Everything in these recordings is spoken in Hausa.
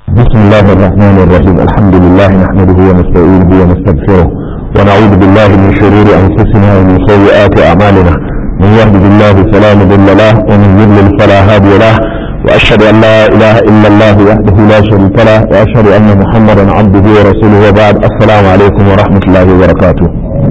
بسم الله الرحمن الرحيم الحمد لله نحمده ونستعينه ونستغفره ونعوذ بالله من شرور انفسنا ومن سيئات اعمالنا من يهده الله فلا مضل له ومن يضلل فلا هادي له واشهد ان لا اله الا الله وحده لا شريك له واشهد ان محمدا عبده ورسوله وبعد السلام عليكم ورحمه الله وبركاته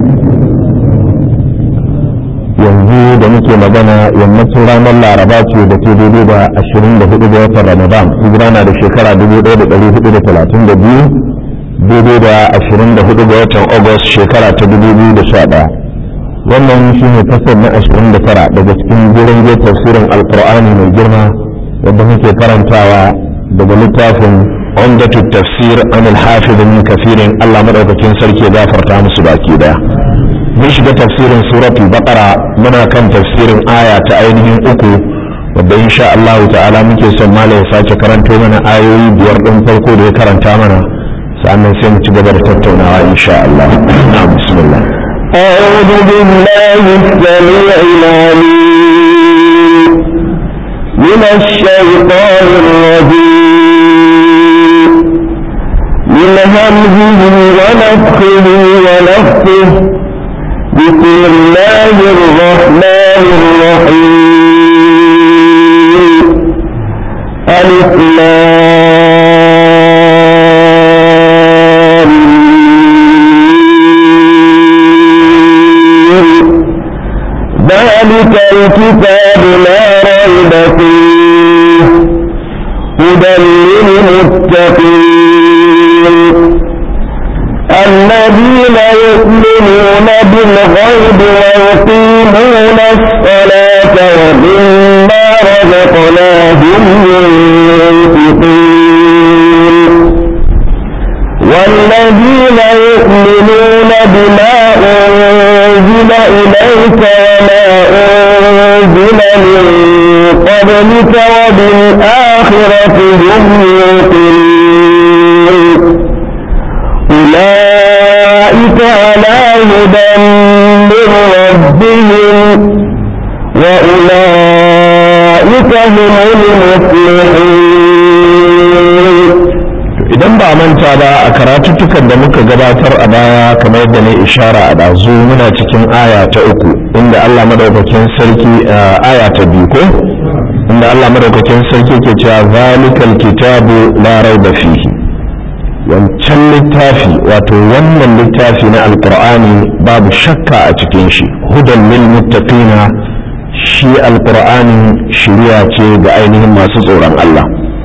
yanzu da muke magana yammacin ranar laraba ce da ke daidai da 24 ga watan ramadan hijira na da shekara 1432 daidai da 24 ga watan august shekara ta 2011 wannan shi ne kasar na 29 daga cikin gurin tafsirin alkur'ani mai girma wadda muke karantawa daga littafin umdatu tafsir an alhafiz min kafirin allah madaukakin sarki ya gafarta musu baki daya mun shiga tafsirin suratul baqara muna kan tafsirin aya ta ainihin uku wadda insha Allah ta'ala muke son malam ya sake karanto mana ayoyi biyar din farko da ya karanta mana sannan sai mu ci gaba da tattaunawa insha Allah na bismillah أعوذ بالله السميع العليم من الشيطان الرجيم من همزه ونفخه ونفخه بسم الله الرحمن الرحيم ألف ذلك الكتاب لا ريب فيه هدى للمتقين الذين يؤمنون بالغيب ويقيمون الصلاة ومما رزقناهم ينفقون والذين يؤمنون بما أنزل إليك وما أنزل من قبلك وبالآخرة هم يوقنون أولئك على هدى من ربهم وأولئك هم المفلحون idan ba manta ba a karatuttukan da muka gabatar a baya kamar yadda na ishara a ɗazu muna cikin aya ta uku inda Allah madaukakin sarki aya ta biyu ko inda Allah madaukakin sarki ke cewa zalikal kitabu la raiba fihi wancan littafi wato wannan littafi na alqur'ani babu shakka a cikin shi hudan lil muttaqina shi alqur'ani shiriya ce ga ainihin masu tsoron Allah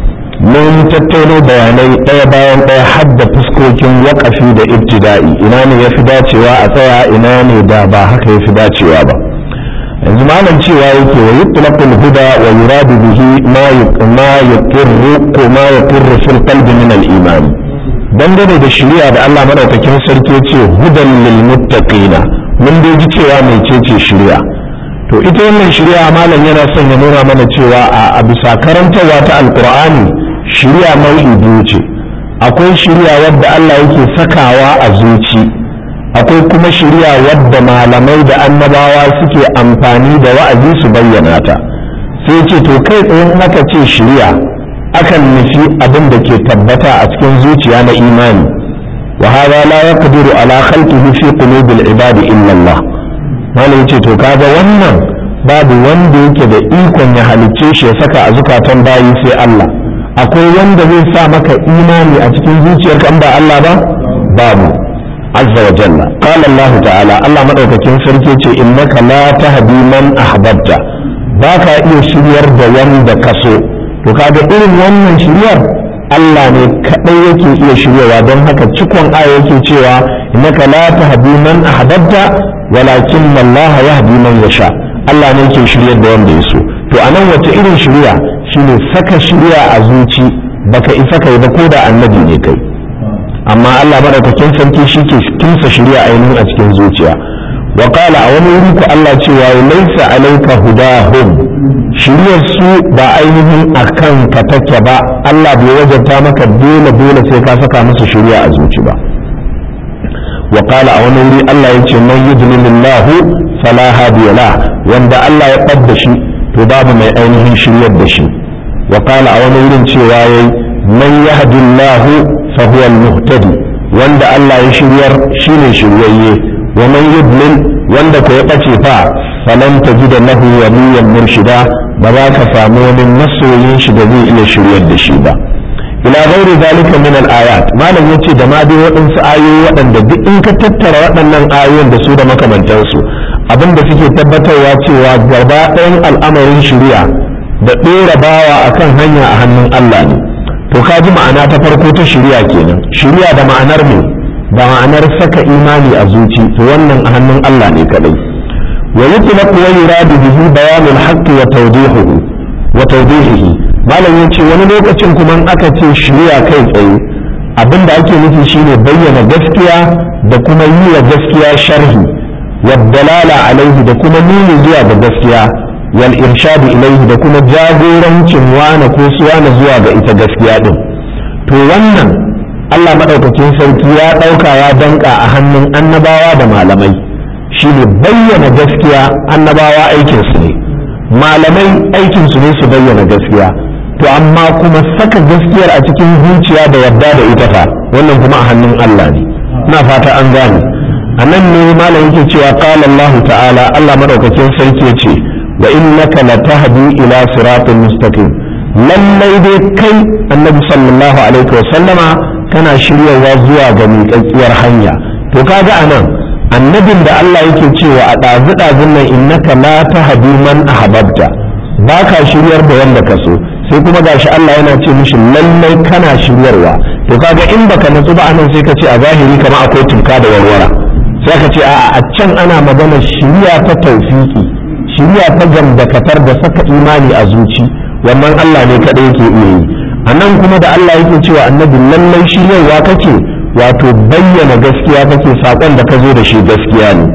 mun tattauno bayanai ɗaya bayan ɗaya hadda fuskokin waƙafi da ibtida'i ina ne ya fi dacewa a tsaya ina ne da ba haka ya fi dacewa ba yanzu malam cewa yake wa yutlaqul huda wa yuradu bihi ma ma yaqirru ko ma yaqirru fil qalbi min al iman dangane da shari'a da Allah madaukakin sarki ce hudan lil muttaqina mun dai ji cewa mecece shari'a to ita wannan shari'a malam yana son ya nuna mana cewa a bisa karantarwa ta alqur'ani shirya nau'i biyu ce akwai shirya wadda Allah yake sakawa a zuci akwai kuma shirya wadda malamai da annabawa suke amfani da wa'azi su bayyana ta sai ce to kai tsayin aka ce shirya akan nufi abin da ke tabbata a cikin zuciya na imani wa hada la yaqdiru ala khalqihi fi qulubil ibadi illa Allah malam yace to kaga wannan babu wanda yake da ikon ya halicce shi ya saka a zukatan bayi sai Allah akwai wanda zai sa maka imani a cikin zuciyarka in ba Allah ba babu azza wa jalla qala Allah ta'ala Allah madaukakin sarki ce innaka la tahdi man ahbabta baka iya shiryar da wanda ka so to kaga irin wannan shiryar Allah ne kadai yake iya shiryawa don haka cikon aya yake cewa innaka la tahdi man ahbabta walakin Allah yahdi man yasha Allah ne yake shiryar da wanda ya so to anan wace irin shirya shine saka shirya a zuci baka isa kai ba ko da annabi ne kai amma Allah madaukakin sarki shi ke kinsa shirya ainihin a cikin zuciya wa qala a wani wuri ku Allah cewa laysa alayka hudahum shiryar su ba ainihin akan ka take ba Allah bai wajabta maka dole dole sai ka saka musu shirya a zuci ba wa qala a wani wuri Allah yace man yudlilillahu fala hadiya la wanda Allah ya ɓadda shi to babu mai ainihin shiryar da shi wa qala a wani wurin cewa yayi man yahdillahu fa huwa al-muhtadi wanda Allah ya shiryar shine shiryayye wa man yudlil wanda ko ya bace fa falan tajida lahu waliyan murshida ba za ka samu wani masoyin shi da zai iya shiryar da shi ba ila ghairi zalika min al-ayat malam yace da ma dai waɗansu ayoyi waɗanda duk in ka tattara waɗannan ayoyin da su da makamantansu abinda suke tabbatarwa cewa gaba ɗayan al'amarin shari'a da ɗora bawa akan hanya a hannun Allah ne to ka ji ma'ana ta farko ta shari'a kenan shari'a da ma'anar me da ma'anar saka imani a zuci to wannan a hannun Allah ne kadai wa yutlaqu wa yuradu bihi bayanul haqqi wa tawdihuhu wa tawdihihi malam yace wani lokacin kuma aka ce shari'a kai tsaye abinda ake nufi shine bayyana gaskiya da kuma yi wa gaskiya sharhi wa dalala alaihi da kuma nuni zuwa ga gaskiya wal irshadu ilaihi da kuma jagorancin wane ko suwana zuwa ga ita gaskiya din to wannan Allah madaukakin sarki ya dauka ya danka a hannun annabawa da malamai shine bayyana gaskiya annabawa aikinsu ne malamai aikinsu ne su bayyana gaskiya to amma kuma saka gaskiyar a cikin zuciya da yadda da ita fa wannan kuma a hannun Allah ne ina fata an gane a nan ne malam yake cewa qala Allah ta'ala Allah madaukakin sarki yace wa innaka latahdi ila siratin mustaqim lallai dai kai annabi sallallahu alaihi wa sallama kana shiryawa zuwa ga miƙaƙƙiyar hanya to kaga anan annabin da Allah yake cewa a ɗazu ɗazun nan innaka la tahdi man ahbabta ba ka shiryar da wanda ka so sai kuma gashi Allah yana ce mishi lallai kana shiryarwa to kaga in baka natsu ba anan sai ka ce a zahiri kamar akwai tunka da warwara sai ka ce a a can ana magana shiriya ta taufiki shiriya ta gamdakatar da saka imani a zuci wannan Allah ne kadai yake iya yi anan kuma da Allah yake cewa annabi lallai shiryarwa kake wato bayyana gaskiya kake sakon da ka zo da shi gaskiya ne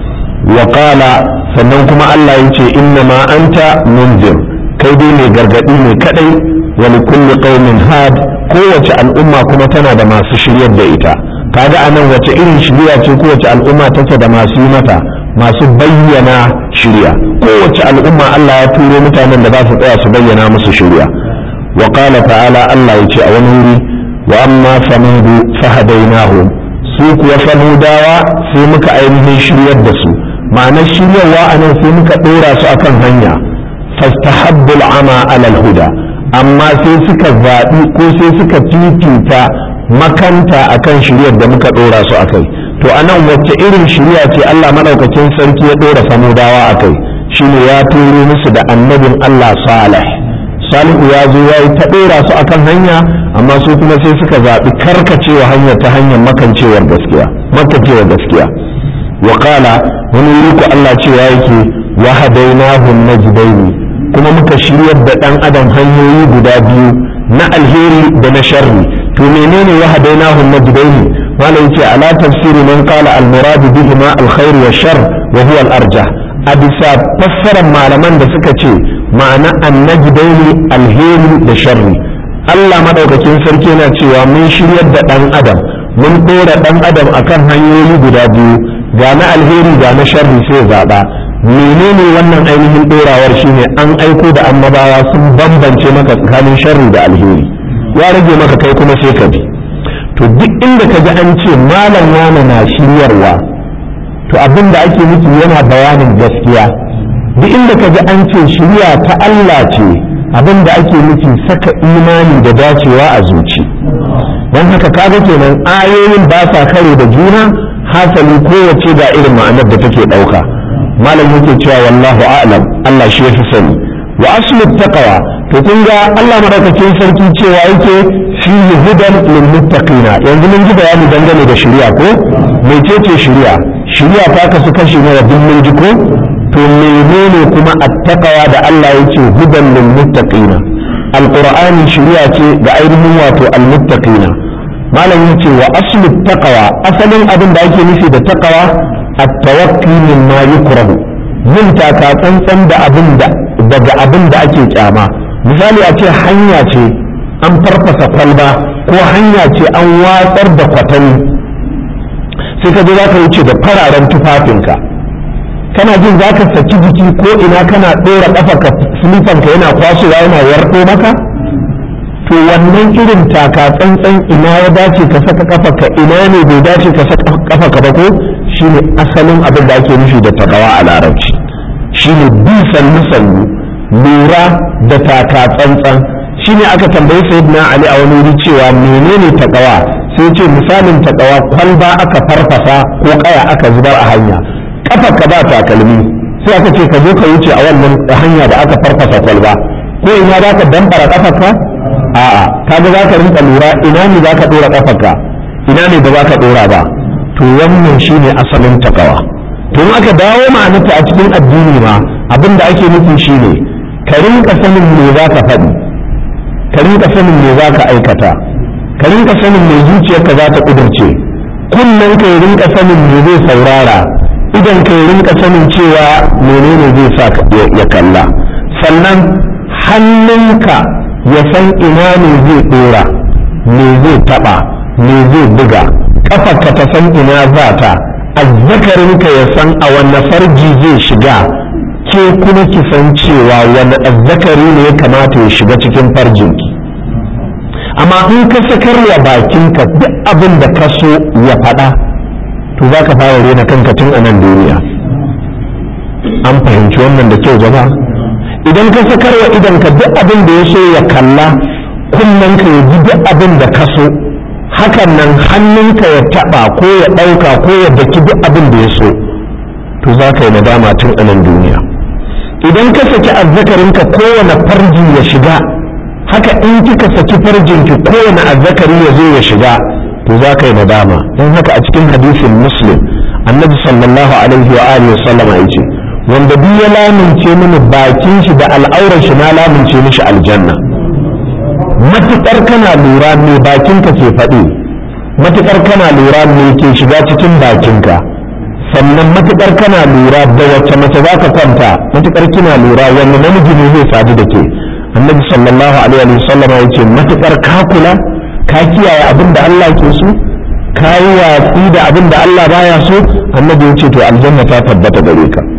wa sannan kuma Allah ya ce inna ma anta munzir kai dai mai gargadi ne kadai wa li kulli qaumin had kowace al'umma kuma tana da masu shiryar da ita kaga anan wace irin shirya ce kowace al'umma take da masu yi mata masu bayyana shirya kowace al'umma Allah ya turo mutanen da za su tsaya su bayyana musu shirya wa qala ta'ala Allah ya ce a wani wuri wa amma samudu fahadainahum su kuwa samudawa sai muka ainihin shiryar da su ma'anar shiryarwa a nan sai muka ɗora su akan hanya fastahabbul ama alal huda amma sai suka zaɓi ko sai suka fifita makanta akan shiryar da muka ɗora su akai to a nan wacce irin shirya ce Allah maɗaukakin sarki ya ɗora samudawa akai shine ya turo musu da annabin Allah salih salihu ya zo ya yi ta ɗora su akan hanya amma su kuma sai suka zaɓi karkacewa hanyar ta hanyar makancewar gaskiya makancewar gaskiya wa qala wani wuri ko Allah cewa yake wa hadainahu najdaini kuma muka shiryar da dan adam hanyoyi guda biyu na alheri da na sharri to menene wa hadainahu najdaini wala yace ala tafsiri man qala al murad bihi ma al khair wa shar wa huwa al arjah a bisa fassarar malaman da suka ce ma'ana annajdaini alheri da sharri Allah madaukakin sarki yana cewa mun shiryar da dan adam mun dora dan adam akan hanyoyi guda biyu ga na alheri ga na sharri sai zaɓa menene wannan ainihin ɗorawar shine an aiko da annabawa sun bambance maka tsakanin sharri da alheri ya rage maka kai kuma sai ka bi to duk inda ka ji an ce malam wani na shiryarwa to abin da ake nufi yana bayanin gaskiya duk inda ka ji an ce shirya ta Allah ce abin da ake nufi saka imani da dacewa a zuci don haka kaga kenan ayoyin ba sa kare da juna hasali kowace ga irin ma'anar da take ɗauka malam yake cewa wallahu a'lam Allah shi yafi sani wa aslu taqwa to kun ga Allah madaukakin sarki cewa yake fi hudan lil muttaqina yanzu mun ji bayani dangane da shari'a ko mecece shari'a shari'a ta kasu kashi ne duk mun ji ko to menene kuma attaqwa da Allah yake hudan lil muttaqina alqur'ani shari'a ce ga ainihin wato al muttaqina malam yace wa aslu taqwa asalin abin da ake nufi da taqwa at-tawakki mimma yukrahu yin taka tsantsan da abin da daga abin da ake kyama misali a ce hanya ce an farfasa kwalba ko hanya ce an watsar da kwatani sai ka je za ka wuce da fararen tufafinka kana jin za ka saki jiki ko ina kana ɗora ƙafa ka silifanka yana kwasowa yana warɗo maka to wannan irin taka tsantsan ina ya dace ka saka kafa ka ina ne bai dace ka saka kafa ka ba ko shine asalin abin da ake nufi da takawa a larabci shine bi sannu sannu lura da taka tsantsan shine aka tambayi sayyidina ali a wani wuri cewa menene takawa sai ce misalin takawa kwalba aka farfasa ko kaya aka zubar a hanya kafa ka ba takalmi sai aka ce ka zo ka wuce a wannan hanya da aka farfasa kwalba ko ina za ka dambara kafarka a'a kaga za ka rinka lura ina ne za ka dora kafarka ina ne ba za ka dora ba to wannan shine asalin takawa to in aka dawo ma'anarta a cikin addini ma abin da ake nufi shine ka rinka sanin me za ka faɗi ka rinka sanin me za ka aikata ka rinka sanin me zuciyarka za ta ƙudurce kunnen ka rinka sanin me zai saurara idan ka rinka sanin cewa menene zai sa ya kalla sannan hannunka ya san ina ne zai ɗora me zai taɓa me zai buga ƙafarka ta san ina za ta azzakarinka ya san a wanne farji zai shiga ke kuma ki san cewa wani azzakari ne ya kamata ya shiga cikin farjinki amma in ka sakarwa bakinka duk abin da ka so ya faɗa to za ka fara rena kanka tun a nan duniya an fahimci wannan da kyau jama'a idan ka sakarwa idanka duk abin da ya so ya kalla kunnenka ya ji duk abin da ka so hakan nan hannunka ya taɓa ko ya ɗauka ko ya daki duk abin da ya so to za ka yi nadama tun a nan duniya idan ka saki azzakarinka kowane farji ya shiga haka in kika saki farjinki kowane azzakari ya zo ya shiga to za ka yi nadama don haka a cikin hadisin muslim annabi sallallahu alaihi wa alihi sallama ya ce wanda duk ya lamince mini bakin shi da al'aurar shi na lamince mishi aljanna matukar kana lura me bakinka ke faɗi matukar kana lura me ke shiga cikin bakinka sannan matukar kana lura da wacce mace za ka kwanta matukar kina lura wani namiji ne zai sadu da ke annabi sallallahu alaihi wa sallam ya ce matukar ka kula ka kiyaye abin da Allah ke so ka yi watsi da abin da Allah baya so annabi ya ce to aljanna ta tabbata gare ka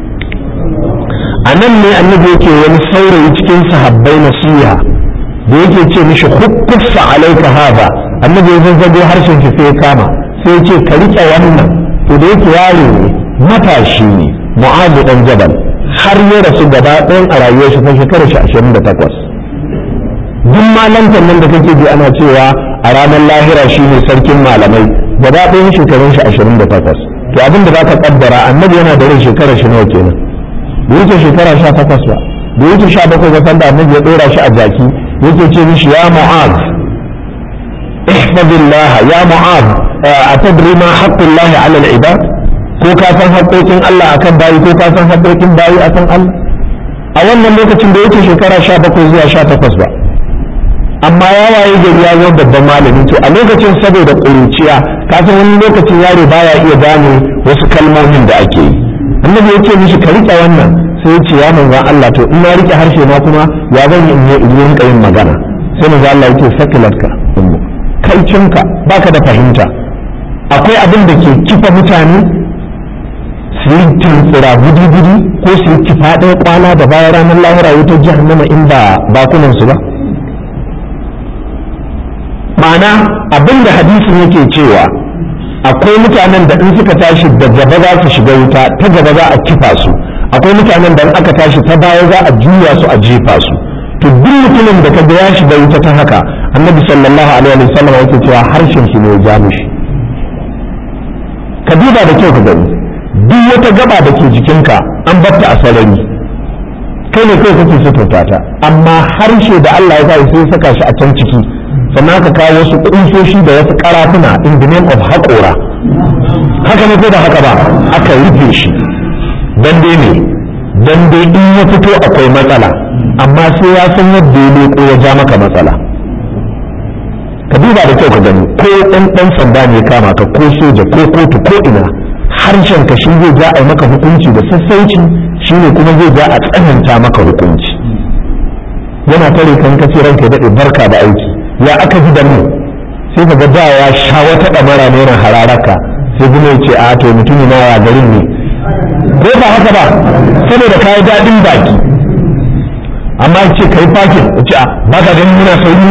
a nan ne annabi yake wani saurayi cikin sahabbai nasiha da yake ce mishi hukkufa alaika hada annabi ya zazzago harshen shi sai ya kama sai ya ce ka rike wannan to da yake yaro ne matashi ne mu'azu dan jabal har ya rasu gaba ɗayan a rayuwar shi fa shekarar shi ashirin da takwas duk malantar nan da kake ji ana cewa a ranar lahira shi ne sarkin malamai gaba ɗayan shekarun shi ashirin da takwas to abin da za ka kaddara annabi yana da rai shekarar shi nawa kenan da yake shekara sha takwas ba da yake sha bakwai ga sanda annabi ya ɗora shi a jaki yake ce mishi ya mu'az ihfazillah ya mu'az atadri ma haqqullahi 'ala al-ibad ko ka san haƙoƙin Allah akan bayi ko ka san haƙoƙin bayi akan Allah a wannan lokacin da yake shekara 17 zuwa 18 ba amma ya waye gari ya zama babban malami to a lokacin saboda ƙuruciya ka san wani lokacin yaro baya iya gane wasu kalmomin da ake yi annabi ya ce mishi ka rike wannan sai ya ce ya manzan Allah to in na rike harshe na kuma ya zan yi in yi yin magana sai manzan Allah yake sakilatka kai cinka baka da fahimta akwai abin da ke kifa mutane su yi tuntsira gudi-gudi ko su yi kifa ɗaya kwana da bayan ranar lahira wutar jahannama in ba bakunansu ba ma'ana abin da hadisin yake cewa akwai mutanen da in suka tashi da gaba za su shiga wuta ta gaba za a kifa su akwai mutanen da in aka tashi ta baya za a juya su a jefa su to duk mutumin da kaga ya shiga wuta ta haka annabi sallallahu alaihi wa sallam yake cewa harshen shi ne ya ja mishi ka duba da kyau ka gani duk wata gaba da ke jikinka an batta a sarari kai ne kai kake suturta ta amma harshe da Allah ya sa sai saka shi a can ciki sannan aka kawo wasu kusoshi da wasu karafuna in the name of haƙora haka ne ko da haka ba aka rufe shi dan dai ne dan dai in ya fito akwai matsala amma sai ya san yadda ya leko ya ja maka matsala ka duba da kyau ka gani ko ɗan ɗan sanda ne kama ka ko soja ko kotu ko ina harshen ka shi zai ja a maka hukunci da sassauci shi ne kuma zai ja a tsananta maka hukunci yana tare kan kace ranka ya daɗe barka da aiki ya aka ji da mu sai ka ga da ya sha wata ɗamara ne yana hararaka sai kuma ya ce a to mutumi na ya garin ne ko ba haka ba saboda ka yi daɗin baki amma ce ka yi fakin ya ce a ba ka ganin muna sauri ne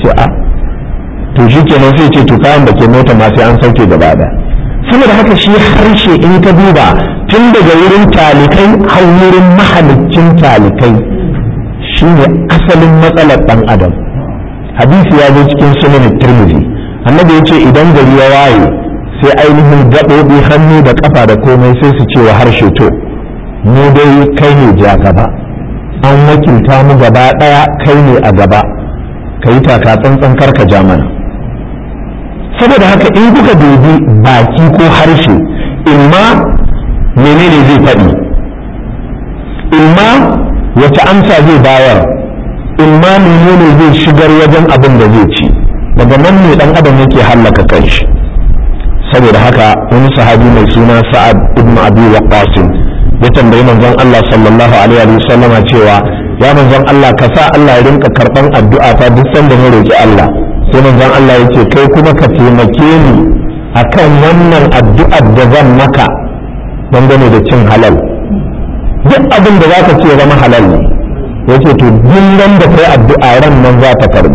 ce a to shi kenan sai ce to kayan da ke mota ma sai an sauke gaba da saboda haka shi harshe in ka duba tun daga wurin talikai har wurin mahalicin talikai shi ne asalin matsalar ɗan adam hadisi ya zo cikin sunan tirmidhi annabi ya ce idan gari ya waye sai ainihin gaɓoɓi hannu da ƙafa da komai sai su ce wa harshe to mu dai kai ne ja gaba an wakilta mu gaba ɗaya kai ne a gaba ka yi taka tsantsan karka ja mana saboda haka in kuka dubi baki ko harshe imma menene zai faɗi imma wace amsa zai bayar imma menene zai shigar wajen abin da zai ci daga nan ne dan adam yake hallaka kanshi saboda haka wani sahabi mai suna sa'ad ibn abi waqqas ya tambayi manzon Allah sallallahu alaihi wa sallama cewa ya manzon Allah ka sa Allah ya rinka karban addu'a ta duk sanda na roki Allah sai manzon Allah ya ce kai kuma ka taimake ni akan wannan addu'ar da zan maka dangane da cin halal duk abin da zaka ce zama halal ne yace to duk nan da kai addu'a ran nan za ta karbi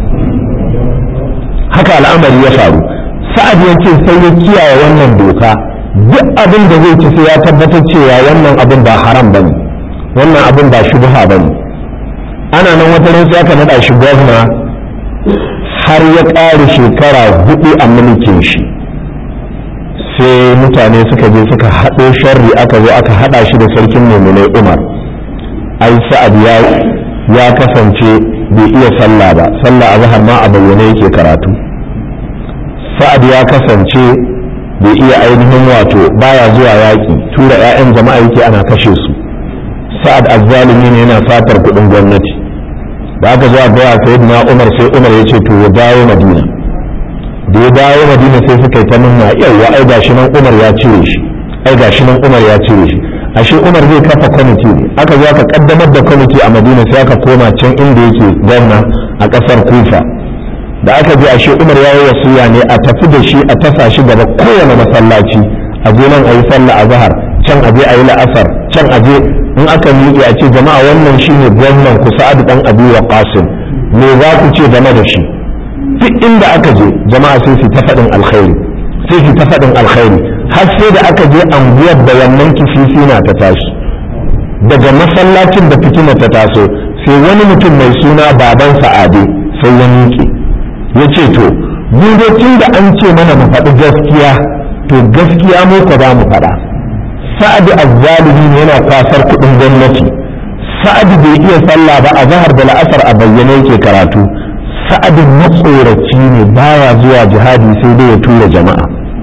haka al'amari ya faru sa'ad ya ce sai ya kiyaye wannan doka duk abin da zai ci sai ya tabbatar cewa wannan abin ba haram bane wannan abin ba shubha bane ana nan wata ran sai aka nada shi gwamna har ya ƙare shekara hudu a mulkin shi sai mutane suka je suka haɗo sharri aka zo aka haɗa shi da sarkin mummunai umar ai sa'ad ya ya kasance bai iya sallah ba sallah a zahar ma a bayyane yake karatu sa'ad ya kasance bai iya ainihin wato baya zuwa yaƙi tura 'ya'yan jama'a yake ana kashe su sa'ad azzalimi ne yana fatar kuɗin gwamnati da aka zo a gaya sai na umar sai umar ya ce to ya dawo madina da ya dawo madina sai suka yi ta nuna yawa ai gashi nan umar ya cire shi ai gashi nan umar ya cire shi ashe umar zai kafa kwamiti ne aka zo aka kaddamar da kwamiti a madina sai aka koma can inda yake gwamna a kasar kufa da aka je ashe umar ya yi wasiya ne a tafi da shi a tasa shi gaba kowane masallaci a je nan a yi sallah a zahar can a je a yi la'asar can a je in aka miƙe a ce jama'a wannan shine gwamnan ku sa'adu dan abi wa qasim me za ku ce game da shi duk inda aka je jama'a sai su ta faɗin alkhairi sai su ta faɗin alkhairi har sai da aka je anguwar da wannan kififi na ta tashi daga masallacin da fitina ta taso sai wani mutum mai suna baban sa'ade sai ya miƙe ya ce to mu tun da an ce mana mu faɗi gaskiya to gaskiya mu ko za mu faɗa sa'adu azzalimi ne yana kwasar kuɗin gwamnati sa'adu bai iya sallah ba a zahar da la'asar a bayyane yake karatu sa'adu matsoraci ne baya zuwa jihadi sai dai ya tura jama'a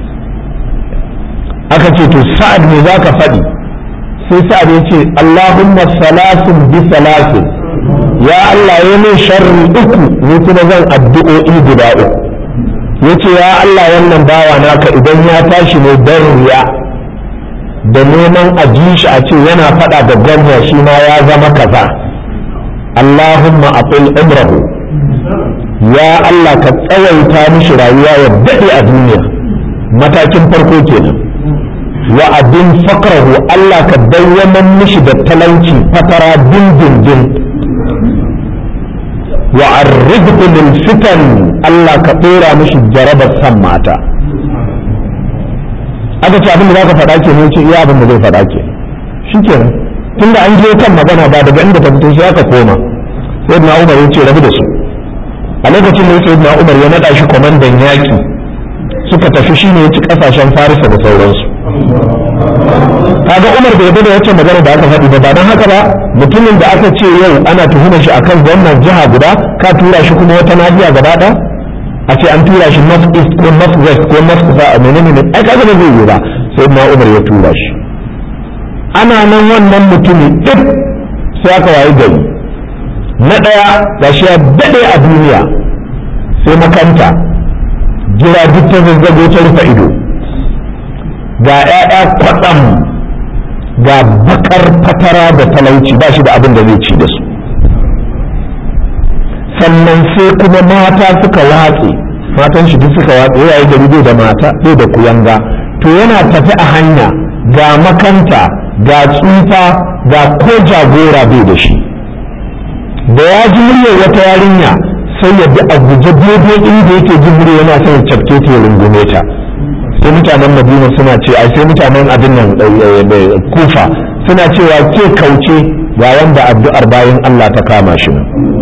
aka ce to sa'ad ne za ka faɗi sai sa'ad ya ce allahumma salasin bi salasin ya allah ya min sharri uku ni kuma zan addu'o'i guda uku ya ce ya allah wannan bawa naka idan ya tashi ne don riya da neman a ji shi a ce yana faɗa da gwamna shi ma ya zama kaza Allahumma atil umrahu ya Allah ka tsawaita mishi rayuwa ya daɗe a duniya matakin farko kenan wa abin fakrahu Allah ka dawwaman mishi da talauci fatara dindindin wa arridhu lil fitan Allah ka ɗora mishi jarabar san mata aka ce abin da zaka faɗa ke ne ce iya abin da zai faɗa ke shi kenan tunda an je kan magana ba daga inda ta fito sai aka koma sai na umar ya ce rabu da su a lokacin da sai na umar ya naɗa shi kwamandan yaƙi suka tafi shi ne ya ci ƙasashen farisa da sauransu kaga umar bai da wacce magana da aka faɗi ba ba don haka ba mutumin da aka ce yau ana tuhumar shi akan wannan jiha guda ka tura shi kuma wata nahiya gaba ɗaya a ce an tura shi north east ko north west ko north kusa a menene ne ai kaga ba zai yi ba sai na umar ya tura shi ana nan wannan mutumin duk sai aka wayi gari na ɗaya ga shi ya daɗe a duniya sai makanta gira duk ta zazzago ta rufe ido ga 'ya'ya kwaɗam ga bakar fatara da talauci ba shi da abin da zai ci da su sannan sai kuma mata suka watse matan shi duk suka watse yayi gari bai da mata bai da kuyanga to yana tafi a hanya ga makanta ga tsufa ga ko jagora bai da shi da ya ji muryar wata yarinya sai ya bi a guje daidai inda yake jin murya yana son ya cafke ta ya rungume ta sai mutanen madina suna ce ai sai mutanen abin nan kufa suna cewa ke kauce ga wanda addu'ar bayan Allah ta kama shi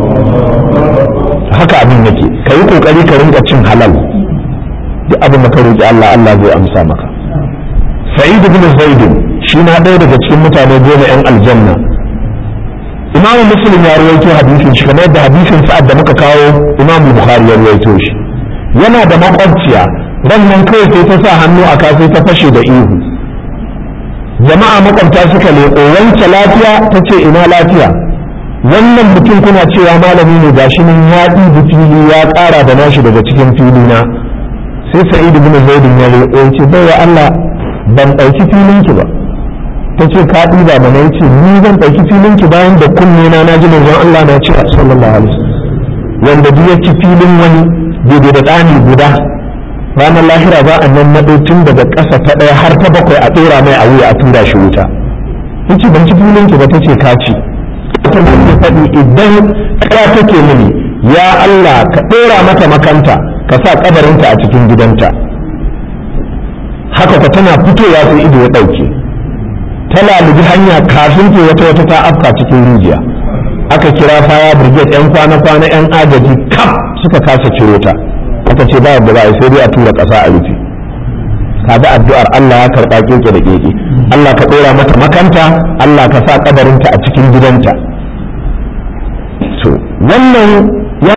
haka abin yake ka yi kokari ka rinka cin halal duk abin da ka roƙi Allah Allah zai amsa maka sa'id ibn zaid shi na ɗaya daga cikin mutane goma yan aljanna imam muslim ya ruwaito hadisin shi kamar yadda hadisin sa'ad da muka kawo imam bukhari ya ruwaito shi yana da makwabciya ran nan kawai sai ta sa hannu a sai ta fashe da ihu jama'a makwabta suka leƙo wance lafiya ta ce ina lafiya wannan mutum kuna cewa malami ne gashi nan ya ɗibi fili ya ƙara da nashi daga cikin fili na sai sa'id ibn zaid ya leƙo ya ce bai Allah ban ɗauki filin ki ba ta ce ka ɗiba mana ya ce ni zan ɗauki filin ki bayan da kunne na na ji manzon Allah na ce sallallahu alaihi wasallam wanda duk ya ci filin wani daidai da ɗani guda ranar lahira za a nan naɗo tun daga ƙasa ta ɗaya har ta bakwai a ɗora mai a wuya a tura shi wuta yace ban ci filin ki ba ta ce ka ci ta ke faɗi idan ƙara take mini ya Allah ka ɗora mata makanta ka sa ƙabarinta a cikin gidanta haka ka tana fitowa sai ido ya ɗauke ta lalubi hanya kafin ke wata wata ta afka cikin rijiya aka kira faya brigade yan kwana-kwana yan agaji kaf suka kasa ciro ta aka ce ba yadda za a sai dai a tura ƙasa a rufe kaga addu'ar Allah ya karɓa keke da keke Allah ka ɗora mata makanta Allah ka sa kabarinta a cikin gidanta to wannan ya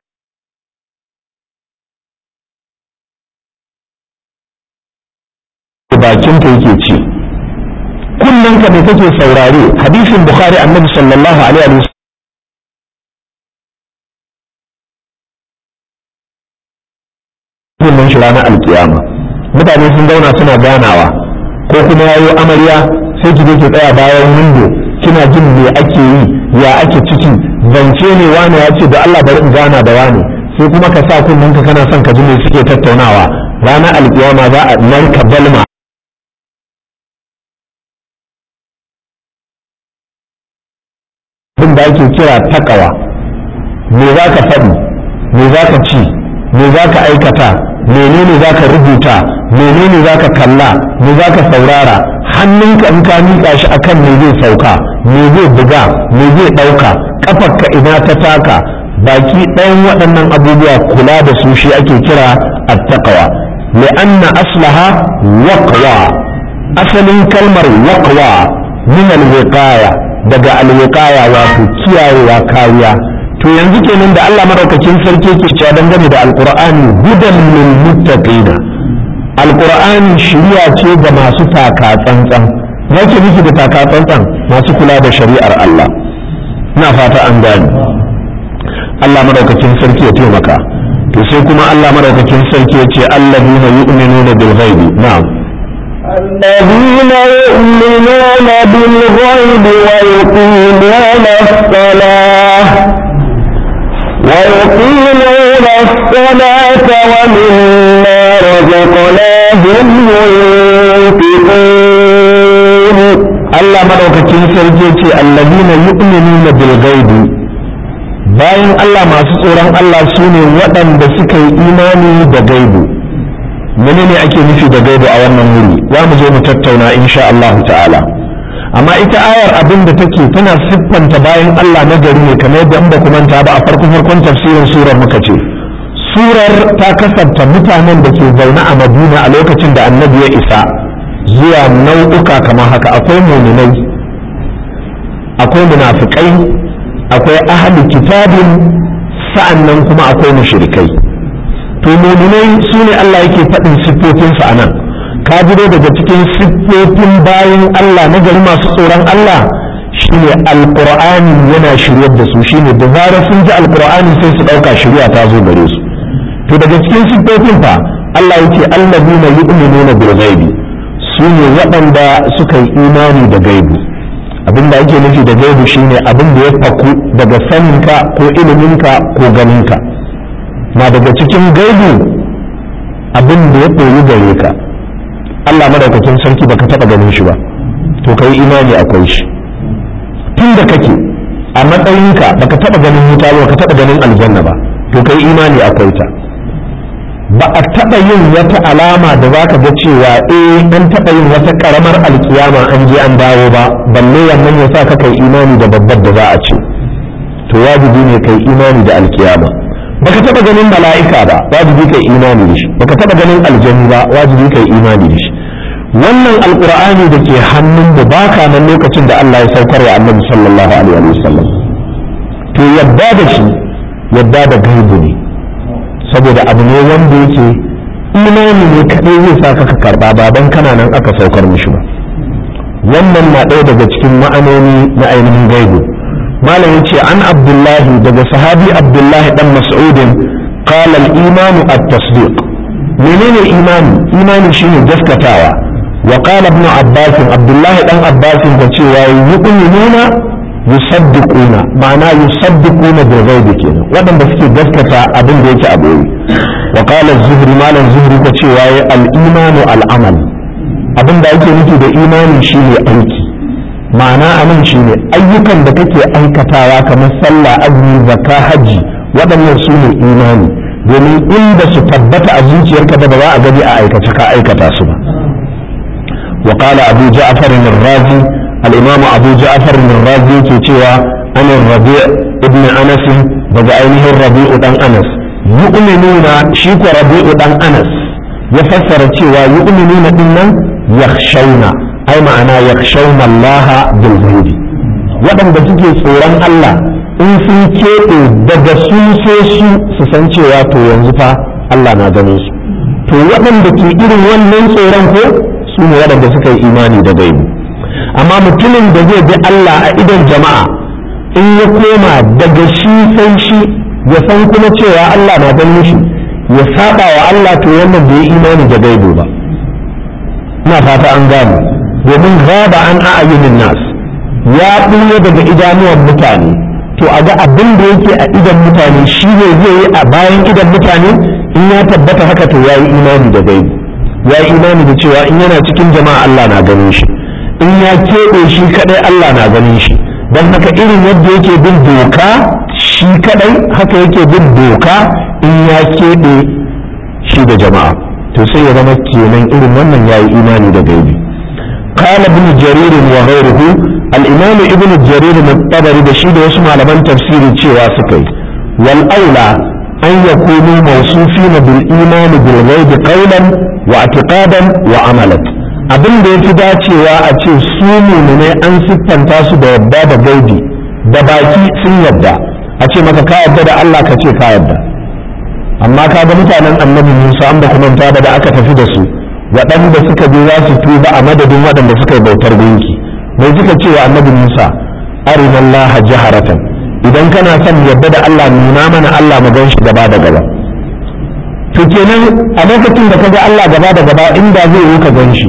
bakinka yake ci kullum ka ne kake saurare hadisin bukhari annabi sallallahu alaihi wa kullum shi ranar alkiyama mutane sun zauna suna ganawa ko kuma yayo amarya sai ki je ki tsaya bayan windo kina jin me ake yi ya ake ciki zance ne wani ya ce da Allah bari in gana da wani sai kuma ka sa kunnen ka kana son ka ji me suke tattaunawa ranar alkiyama za a narka balma abin da ake kira takawa me za ka faɗi me za ka ci me za ka aikata menene za ka rubuta menene za ka kalla me za ka saurara hannunka in ka miƙa shi akan me zai sauka me zai buga me zai ɗauka ƙafarka ina ta taka baki ɗayan waɗannan abubuwa kula da su shi ake kira attaqwa li'anna aslaha waqwa asalin kalmar waqwa min alwiqaya daga alwiqaya wato kiyayewa kariya to yanzu kenan da Allah madaukakin sarki ke cewa dangane da alqur'ani hudan lil muttaqina alqur'ani shiriya ce ga masu taka tsantsan yake miki da taka tsantsan masu kula da shari'ar Allah ina fata an gane Allah madaukakin sarki ya taimaka to sai kuma Allah madaukakin sarki ya ce alladina yu'minuna bil ghaibi na'am الذين يؤمنون بالغيب ويقيمون الصلاة ويقيمون الصلاة ومما رزقناهم ينفقون Allah madaukakin sarki ce allazina yu'minuna bil ghaibi bayan Allah masu tsoron Allah su ne waɗanda suka yi imani da gaibu menene ake nufi da gaibu a wannan wuri za mu zo mu tattauna insha Allah ta'ala amma ita ayar abin da take tana siffanta bayan Allah na gari ne kamar yadda in ba ku manta ba a farko farkon tafsirin surar muka ce surar ta kasanta mutanen da ke zaune a Madina a lokacin da annabi ya isa zuwa nau'uka kamar haka akwai muminai akwai munafikai akwai ahli kitabin sa'annan kuma akwai mushrikai to muminai su ne Allah yake faɗin siffofinsu a nan ka jiro daga cikin siffofin bayan Allah na gari masu tsoron Allah shine alqur'ani yana shiryar da su shine da zarar sun ji alqur'ani sai su ɗauka shirya ta zo gare su to daga cikin siffofin fa Allah yake allazina yu'minuna bil ghaibi su ne waɗanda suka yi imani da gaibu abin da ake nufi da gaibu shine abin da ya faku daga saninka ko iliminka ko ganinka na daga cikin gaibu abin da ya koyi gare ka Allah madaukakin sarki baka taɓa ganin shi ba to ka yi imani akwai shi tun da kake a matsayinka baka taɓa ganin wuta ba baka taɓa ganin aljanna ba to kai imani akwai ta ba a taɓa yin wata alama da za ka ga cewa eh an taɓa yin wata ƙaramar alkiyama an je an dawo ba balle wannan ya sa ka kai imani da babbar da za a ce to wajibi ne kai imani da alkiyama baka taɓa ganin mala'ika ba wajibi kai imani da shi baka taɓa ganin aljani ba wajibi kai imani da shi wannan alqur'ani da ke hannun mu baka nan lokacin da Allah ya saukar wa annabi sallallahu alaihi wa sallam to yadda da shi yadda da gaibu ne saboda abu ne wanda yake imani ne kaɗai zai sa ka karɓa ba don kana nan aka saukar mishi ba wannan na ɗaya daga cikin ma'anoni na ainihin gaibu malam yace an abdullahi daga sahabi abdullahi dan mas'udin qala al-imanu at-tasdiq menene imani imani shine gaskatawa wa qala ibn abbas abdullahi dan abbas da cewa yu'minuna yusaddiquna ma'ana yusaddiquna bil ghaibi kenan wadanda suke gaskata abin da yake a boye wa qala az-zuhri malam zuhri ko cewa al-imanu al-amal abin da ake nufi da imani shine aiki ma'ana anan shine ayyukan da kake aikatawa kamar sallah azumi zakka haji waɗannan su ne imani domin inda su tabbata a zuciyarka da ba za a gani a aikace ka aikata su ba wa qala abu ja'far ar-razi al-imam abu ja'far ar-razi yake cewa an rabi' ibn anas daga ainihin rabi'u dan anas yu'minuna shi ko rabi'u dan anas ya fassara cewa yu'minuna din nan yakhshawna ai ma'ana yakhshawna Allah bil ghaibi waɗanda suke tsoron Allah in sun keɓe daga su sai su su san cewa to yanzu fa Allah na ganin su to waɗanda ke irin wannan tsoron ko su ne waɗanda suka yi imani da gaibi amma mutumin da zai bi Allah a idon jama'a in ya koma daga shi sai shi ya san kuma cewa Allah na ganin shi ya saba wa Allah to wannan bai yi imani da gaibi ba ina fata an gane domin gaba an a'ayunin nas ya ɓuya daga idanuwan mutane to a ga abin da yake a idan mutane shi ne zai yi a bayan idan mutane in ya tabbata haka to ya yi imani da gaibi ya yi imani da cewa in yana cikin jama'a Allah na ganin shi in ya keɓe shi kadai Allah na ganin shi don haka irin yadda yake bin doka shi kadai haka yake bin doka in ya keɓe shi da jama'a to sai ya zama kenan irin wannan ya yi imani da gaibi قال ابن جرير وغيره الإمام ابن جرير الطبري بشيد واسمع لمن تفسير تشيوا سكي والأولى أن يكونوا موصوفين بالإيمان بالغيب قولا واعتقادا وعملا abin da ya fi dacewa a ce su ne an siffanta su da yadda da gaibi da baki sun yadda a ce maka ka yadda da Allah ka ce ka yadda amma ka ga mutanen annabi Musa an ba kuma da aka tafi da su waɗanda suka je za su tuba a madadin waɗanda suka yi bautar gunki mai suka ce wa annabi Musa arina Allah jaharatan idan kana son yadda da Allah nuna mana Allah mu gan shi gaba da gaba to kenan a lokacin da kaga Allah gaba da gaba inda zai yi ka gan shi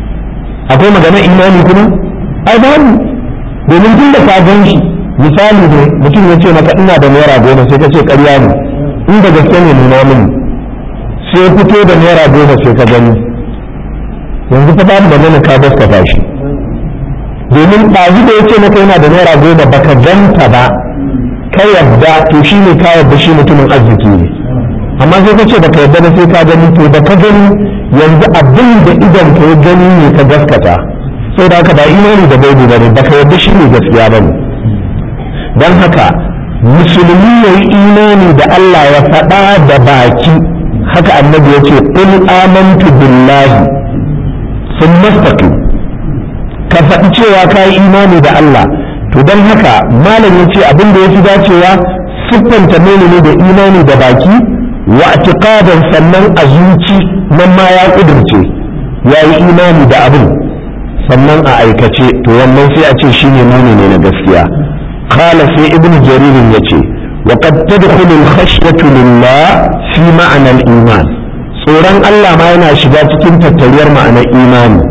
akwai magana imani kuma ai babu domin tun da ka gan shi misali ne mutum ya ce maka ina da naira goma sai ka ce ƙarya ne inda gaske ne nuna mini sai fito da naira goma sai ka gani yanzu fa babu magana ka gaskata shi domin ɗazu da ya ce maka yana da naira goma baka ganta ba ka yadda to shi ne ka yadda shi mutumin arziki ne amma sai ka ce baka yadda ba sai ka gani to da ka gani yanzu abin da idan ka ya gani ne ka gaskata sai da haka ba imani da gaibi ba ne baka yadda shi ne gaskiya ba ne don haka musulmi ya yi imani da Allah ya faɗa da baki haka annabi ya ce qul amantu billahi sun mastaqi ka faɗi cewa ka yi imani da Allah to don haka malam ya ce abin da ya fi dacewa siffanta ne da imani da baki wa atiqadan sannan a zuci nan ma ya kudurce ya yi imani da abin sannan a aikace to wannan sai a ce shine nuni ne na gaskiya qala sai ibnu jaririn yace wa qad tadkhulu al-khashyatu lillah fi ma'na al-iman tsoron Allah ma yana shiga cikin tattariyar ma'anar imani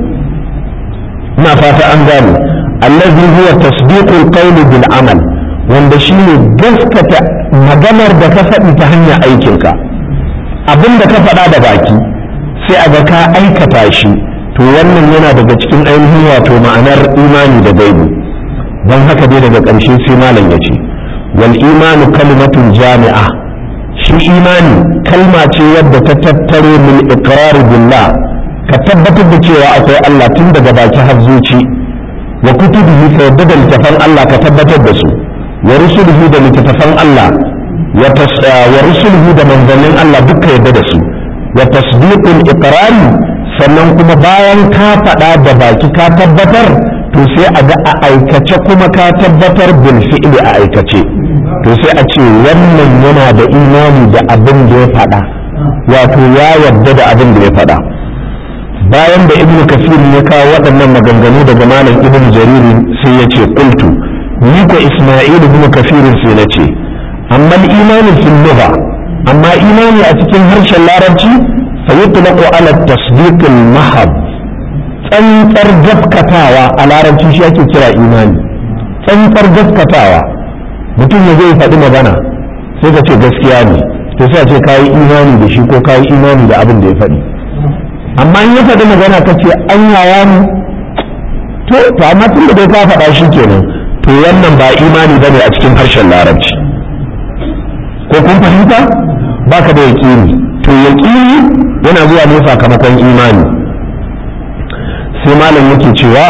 ina fata an gane allazi huwa tasdiqul qawli bil amal wanda shine gaskata maganar da ka faɗi ta hanyar aikinka abin da ka faɗa da baki sai a ga ka aikata shi to wannan yana daga cikin ainihin wato ma'anar imani da gaibu don haka dai daga ƙarshe sai malam ya ce wal imanu kalimatun jami'a shi imani kalma ce wadda ta tattaro min iqrar billah ka tabbatar da cewa akwai Allah tun daga baki har zuci wa kutubihi ka yadda da littafan Allah ka tabbatar da su wa rusulihi da littafan Allah wa rusulihi da manzannin Allah duka yadda da su wa tasdiqul iqrari sannan kuma bayan ka faɗa da baki ka tabbatar to sai a ga a aikace kuma ka tabbatar bil fi'li a aikace to sai a ce wannan yana da imani da abin da ya faɗa wato ya yarda da abin da ya faɗa bayan da ibnu kasir ya kawo waɗannan maganganu daga malam ibnu jariri sai ya ce qultu ni ko isma'il ibnu kasir sai na ce amma imani fil lugha amma imani a cikin harshen larabci fa yutlaqu ala tasdiq al mahab tsantsar gaskatawa a larabci shi ake kira imani tsantsar gaskatawa mutum ya zai faɗi magana sai ka ce gaskiya ne to sai a ce kayi imani da shi ko kayi imani da abin da ya faɗi amma in ya faɗi magana ka ce an yaya mu to to amma tun da dai ka faɗa shi kenan to wannan ba imani ba ne a cikin harshen larabci ko kun fahimta ba ka da yaƙini to yaƙini yana zuwa ne sakamakon imani sai malam yake cewa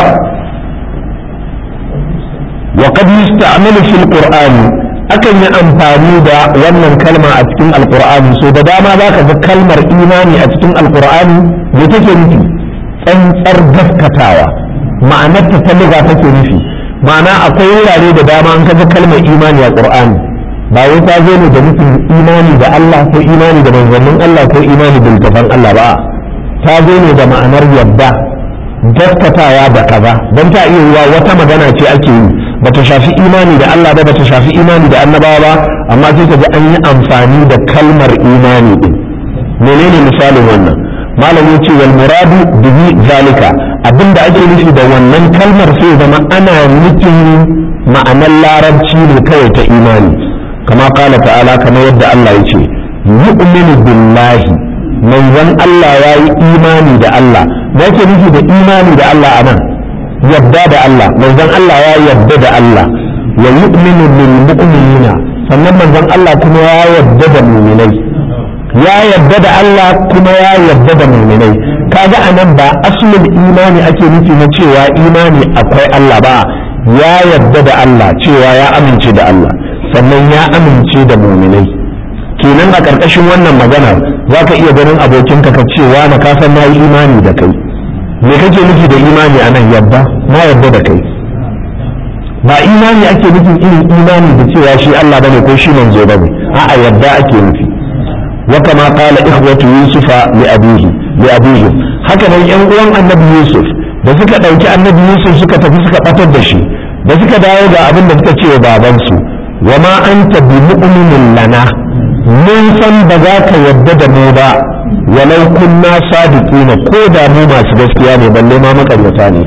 وقد يستعمل في القرآن akan yi amfani da wannan kalma a cikin alkur'ani so da dama za ka ga kalmar imani a cikin alkur'ani me take nufi tsantsar gaskatawa ma'anar ta ta liga take nufi ma'ana akwai wurare da dama an kaga kalmar imani a qur'ani ba wai ta zo ne da nufin imani da Allah ko imani da manzannin Allah ko imani da littafan Allah ba ta zo ne da ma'anar yadda gaskatawa da kaza don ta iya yiwa wata magana ce ake yi bata shafi imani da Allah ba bata shafi imani da annabawa ba amma sai ka ji an yi amfani da kalmar imani din menene misalin wannan malam ya ce wal muradu bihi zalika abinda ake nufi da wannan kalmar sai zama ana nufin ma'anar larabci ne kawai ta imani kama kala ta'ala kamar yadda Allah ya ce yu'minu billahi manzon Allah ya yi imani da Allah me yake nufi da imani da Allah a nan yadda da Allah manzon Allah ya yadda da Allah wa yu'minu bil mu'minina sannan manzon Allah kuma ya yadda da mu'minai ya yadda da Allah kuma ya yadda da mu'minai kaga anan ba aslul imani ake nufi na cewa imani akwai Allah ba ya yadda da Allah cewa ya amince da Allah sannan ya amince da mu'minai kenan a ƙarƙashin wannan maganar za ka iya ganin abokinka ka cewa na kasan na yi imani da kai me kake nufi da imani a nan yadda na yadda da kai ba imani ake nufin irin imani da cewa shi Allah bane ko shi manzo bane a'a yadda ake nufi wa kama qala ikhwatu yusufa li abihi li abihi haka nan yan uwan annabi yusuf da suka dauki annabi yusuf suka tafi suka batar da shi da suka dawo ga abin da suka ce wa babansu wa ma anta bi mu'minin lana mun san ba za ka yadda da mu ba walau kunna sadiqina ko da mu masu gaskiya ne balle ma makaryata ne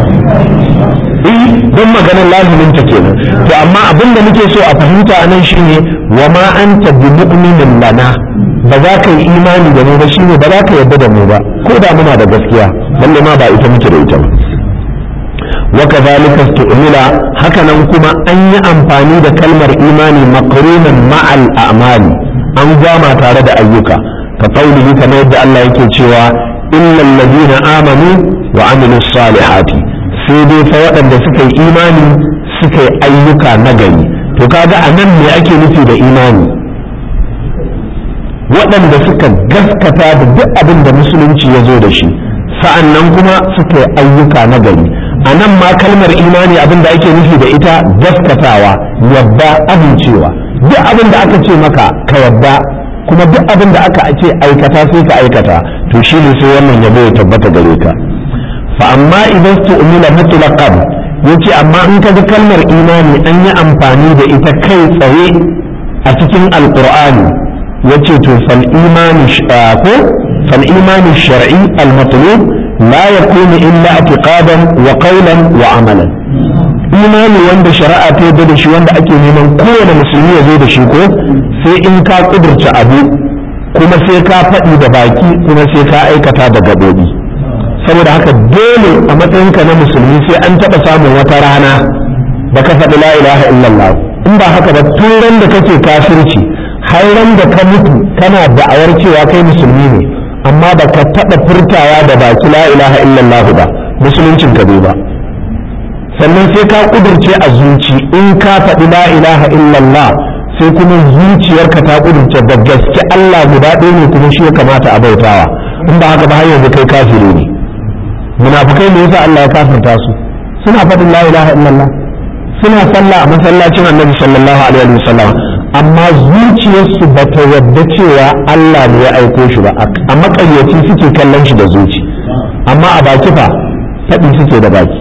eh don maganar lazimin ta kenan to amma abin da muke so a fahimta anan shine wa ma anta bi mu'minin lana ba za ka yi imani da mu ba shine ba za ka yadda da mu ba ko da muna da gaskiya balle ma ba ita muke da ita ba وكذلك استعمل هكذا كما أن أمفاني دا كلمة إيماني مقرونا مع الأعمال أن جامع تارد أيوكا كقوله كما يدعى الله يكي إلا الذين آمنوا وعملوا الصالحات سيدي فوقا دا سكي إيماني سكي أيوكا نجري to kaga a nan me ake nufi da imani waɗanda suka gaskata da duk abin da musulunci ya zo da shi sa'an nan kuma suka yi ayyuka na gari a nan ma kalmar imani abin da ake nufi da ita gaskatawa yadda amincewa duk abin da aka ce maka ka yadda kuma duk abin da aka ce aikata sai ka aikata to shi ne sai wannan yabo ya tabbata gare ka fa amma idan tu'mila mutlaqan yace amma in ka ga kalmar imani an yi amfani da ita kai tsaye a cikin alqur'ani yace to fal imani ko fal imani shar'i al matlub لا يكون إلا اعتقادا وقولا وعملا imani wanda shari'a ta yarda da shi wanda ake neman kowane musulmi ya zo da shi ko sai in ka kudurta abu kuma sai ka faɗi da baki kuma sai ka aikata da gaɓoɓi saboda haka dole a matsayinka na musulmi sai an taɓa samun wata rana da ka faɗi la ilaha illallah in ba haka ba tun da kake kafirci hairan da ka mutu kana da'awar cewa kai musulmi ne amma ba ka taɓa furtawa da baki la ilaha illallah ba musuluncin ka bai ba sannan sai ka kudurce a zuci in ka faɗi la ilaha illallah sai kuma zuciyarka ta kudurce da gaske Allah guda ɗaya ne kuma shi ya kamata a bautawa in ba haka ba har yanzu kai kafiri ne munafukai ne yasa Allah ya kafirta su suna faɗin la ilaha illallah suna sallah a masallacin annabi sallallahu alaihi wa sallam amma zuciyarsu ba ta yadda cewa Allah ne ya aiko shi ba a makayyaci suke kallon shi da zuci amma a baki fa faɗi suke da baki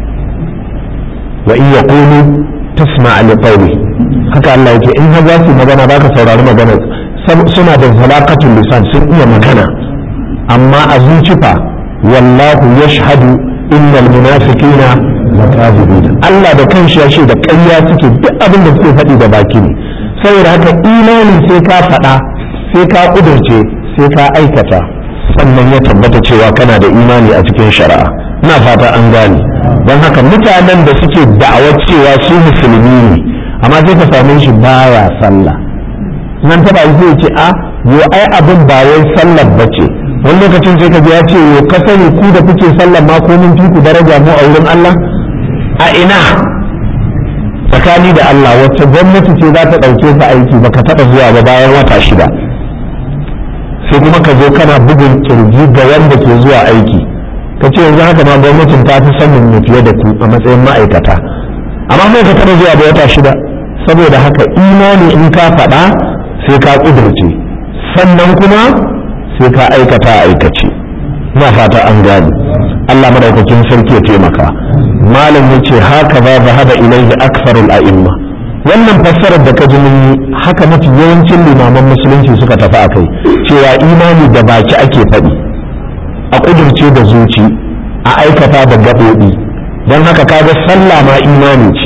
wa in yaqulu tasma' li qawli haka Allah yake in har za su magana baka saurari magana suna da zalaqatul lisan sun iya magana amma a zuci fa wallahu yashhadu innal munafiqina lakazibun Allah da kanshi ya ce da ƙarya suke duk abin da suke faɗi da baki ne saboda haka imani sai ka faɗa sai ka ƙudurce sai ka aikata sannan ya tabbata cewa kana da imani a cikin shari'a ina fata an gane don haka mutanen da suke da'awar cewa su musulmi ne amma sai ka same shi baya sallah nan taba zai ce a yo ai abin ba wai sallar bace wani lokacin sai ka ji ya ce yo ka sani ku da kuke sallar ma ko mun fi ku daraja mu a wurin Allah a ina tsakani da Allah wacce gwamnati ce za ta ɗauke ka aiki baka taɓa zuwa ba bayan wata shida sai kuma ka zo kana bugun kirji ga wanda ke zuwa aiki ka ce yanzu haka ma gwamnatin ta fi sanin mu fiye da ku a matsayin ma'aikata amma mai ka taɓa zuwa ba wata shida saboda haka imani in ka faɗa sai ka ƙudurce sannan kuma sai ka aikata a aikace ina fata an gane Allah madaukakin sarki ya taimaka malam ya ce haka ba zahaba ilaihi aksarul a'imma wannan fassarar da ka ji mun haka mafi yawancin limaman musulunci suka tafi a kai cewa imani da baki ake faɗi a ƙudurce da zuci a aikata da gaɓoɓi don haka kaga sallah ma imani ce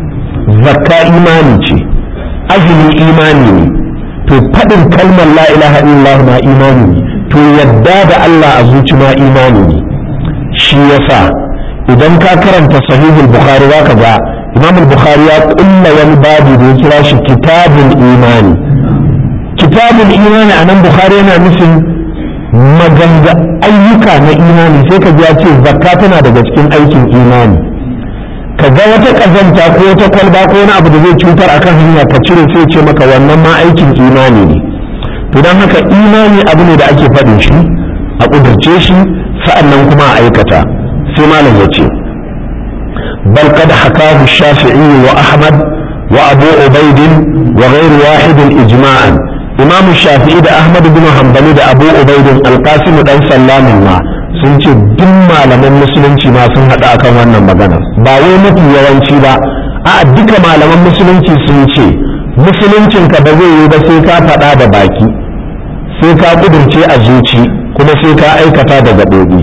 zakka imani ce azumi imani ne to faɗin kalmar la ilaha illallah ma imani ne to yadda da Allah a zuci ma imani ne shi yasa idan ka karanta sahihul bukhari zaka ga imam bukhari ya kulla wani babu da ya kira shi kitabul imani kitabul imani anan bukhari yana nufin maganga ayyuka na imani sai ka ji ya ce zakka tana daga cikin aikin imani ka ga wata kazanta ko wata kwalba ko wani abu da zai cutar akan hanya ka cire sai ce maka wannan ma aikin imani ne to don haka imani abu ne da ake faɗin shi a ƙudurce shi sa'annan kuma a aikata sai malam ya ce bal qad hakahu shafi'i wa ahmad wa abu ubaid wa ghayr wahid ijma'an imam shafi'i da ahmad bin hanbali da abu ubaid al-qasim dan sallamin ma sun ce duk malaman musulunci ma sun haɗu akan wannan magana ba wai mafi yawanci ba a duka malaman musulunci sun ce musuluncinka ba zai yi ba sai ka faɗa da baki sai ka ƙudurce a zuci kuma sai ka aikata da gaɓoɓi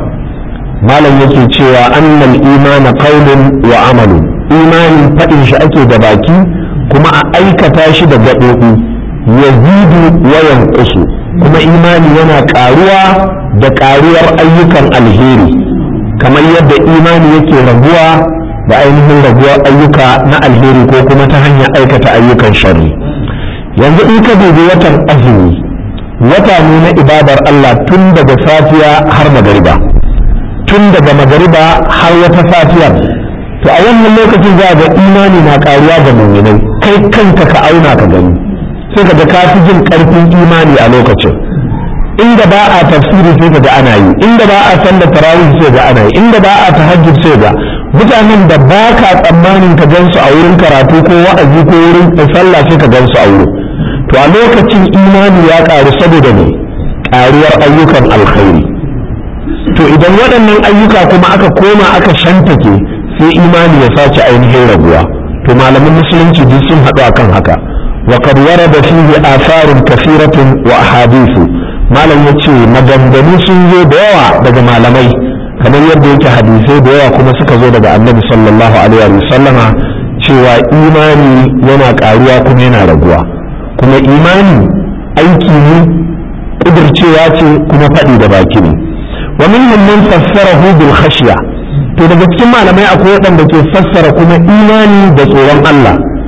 malam yake cewa annal imana qaulun wa amalu imani faɗin shi ake da baki kuma a aikata shi da gaɓoɓi yazidu wa yanqusu kuma imani yana ƙaruwa da ƙaruwar ayyukan alheri kamar yadda imani yake raguwa da ainihin raguwar ayyuka na alheri ko kuma ta hanyar aikata ayyukan sharri yanzu in ka dubi watan azumi wata ne na ibadar Allah tun daga safiya har magariba tun daga magariba har wata safiyar to a wannan lokacin za ga imani na karuwa ga muminai kai kanka ka auna ka gani sai ka ga ka fi jin karfin imani a lokacin inda ba a tafsiri sai ka ga ana yi inda ba a sallar tarawih sai ga ana yi inda ba a tahajjud sai ga mutanen da ba ka tsammanin ka gansu a wurin karatu ko wa'azi ko wurin sallah sai ka gansu a wurin to a lokacin imani ya ƙaru saboda ne ƙaruwar ayyukan alkhairi to idan waɗannan ayyuka kuma aka koma aka shantake sai imani ya sace ainihin raguwa to malaman musulunci duk sun haɗu akan haka wa qad warada fihi atharun kathiratun wa ahadithu malam yace maganganu sun zo da yawa daga malamai kamar yadda yake hadisai da yawa kuma suka zo daga annabi sallallahu alaihi wa sallama cewa imani yana ƙaruwa kuma yana raguwa kuma imani aiki ne kudircewa ce kuma faɗi da baki ne wa minhum man fassarahu bil khashya to daga cikin malamai akwai waɗanda ke fassara kuma imani da tsoron Allah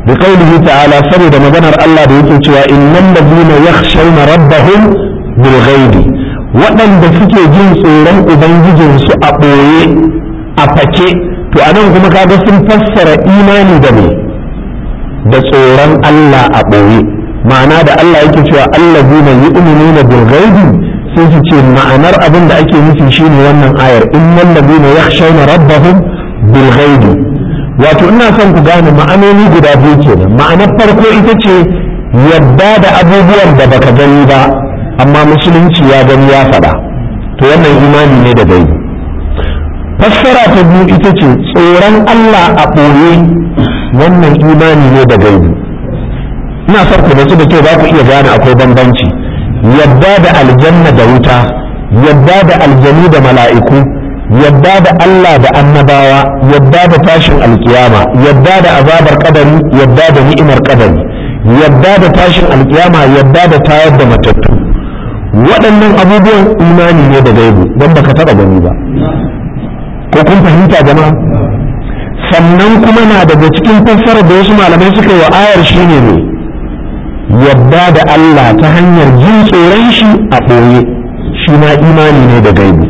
bi qawlihi ta'ala saboda maganar Allah da yake cewa innal ladina yakhshawna rabbahum bil ghaibi waɗanda suke jin tsoron ubangijinsu a ɓoye a fake to anan kuma kaga sun fassara imani da me da tsoron Allah a ɓoye ma'ana da Allah yake cewa allazina yu'minuna bil ghaibi sai su ce ma'anar abin da ake nufi shine wannan ayar innal ladina yakhshawna rabbahum bil ghaibi wato ina son ku gane ma'anoni guda biyu kenan ma'anar farko ita ce yadda da abubuwan da baka gani ba amma musulunci ya gani ya faɗa to wannan imani ne da gaibi fassara ta biyu ita ce tsoron Allah a ɓoye wannan imani ne da gaibi ina son ku natsu da kyau za ku iya gane akwai bambanci yadda da aljanna da wuta yadda da aljanu da mala'iku yadda da Allah da annabawa yadda da tashin alkiyama yadda da azabar kadari yadda da ni'imar kadari yadda da tashin alkiyama yadda da tayar da matattu waɗannan abubuwan imani ne da gaibu don baka taɓa gani ba ko kun fahimta jama'a sannan kuma na daga cikin fassarar da wasu malamai suka yi wa ayar shine ne yadda da Allah ta hanyar jin tsoron shi a ɓoye shi ma imani ne da gaibu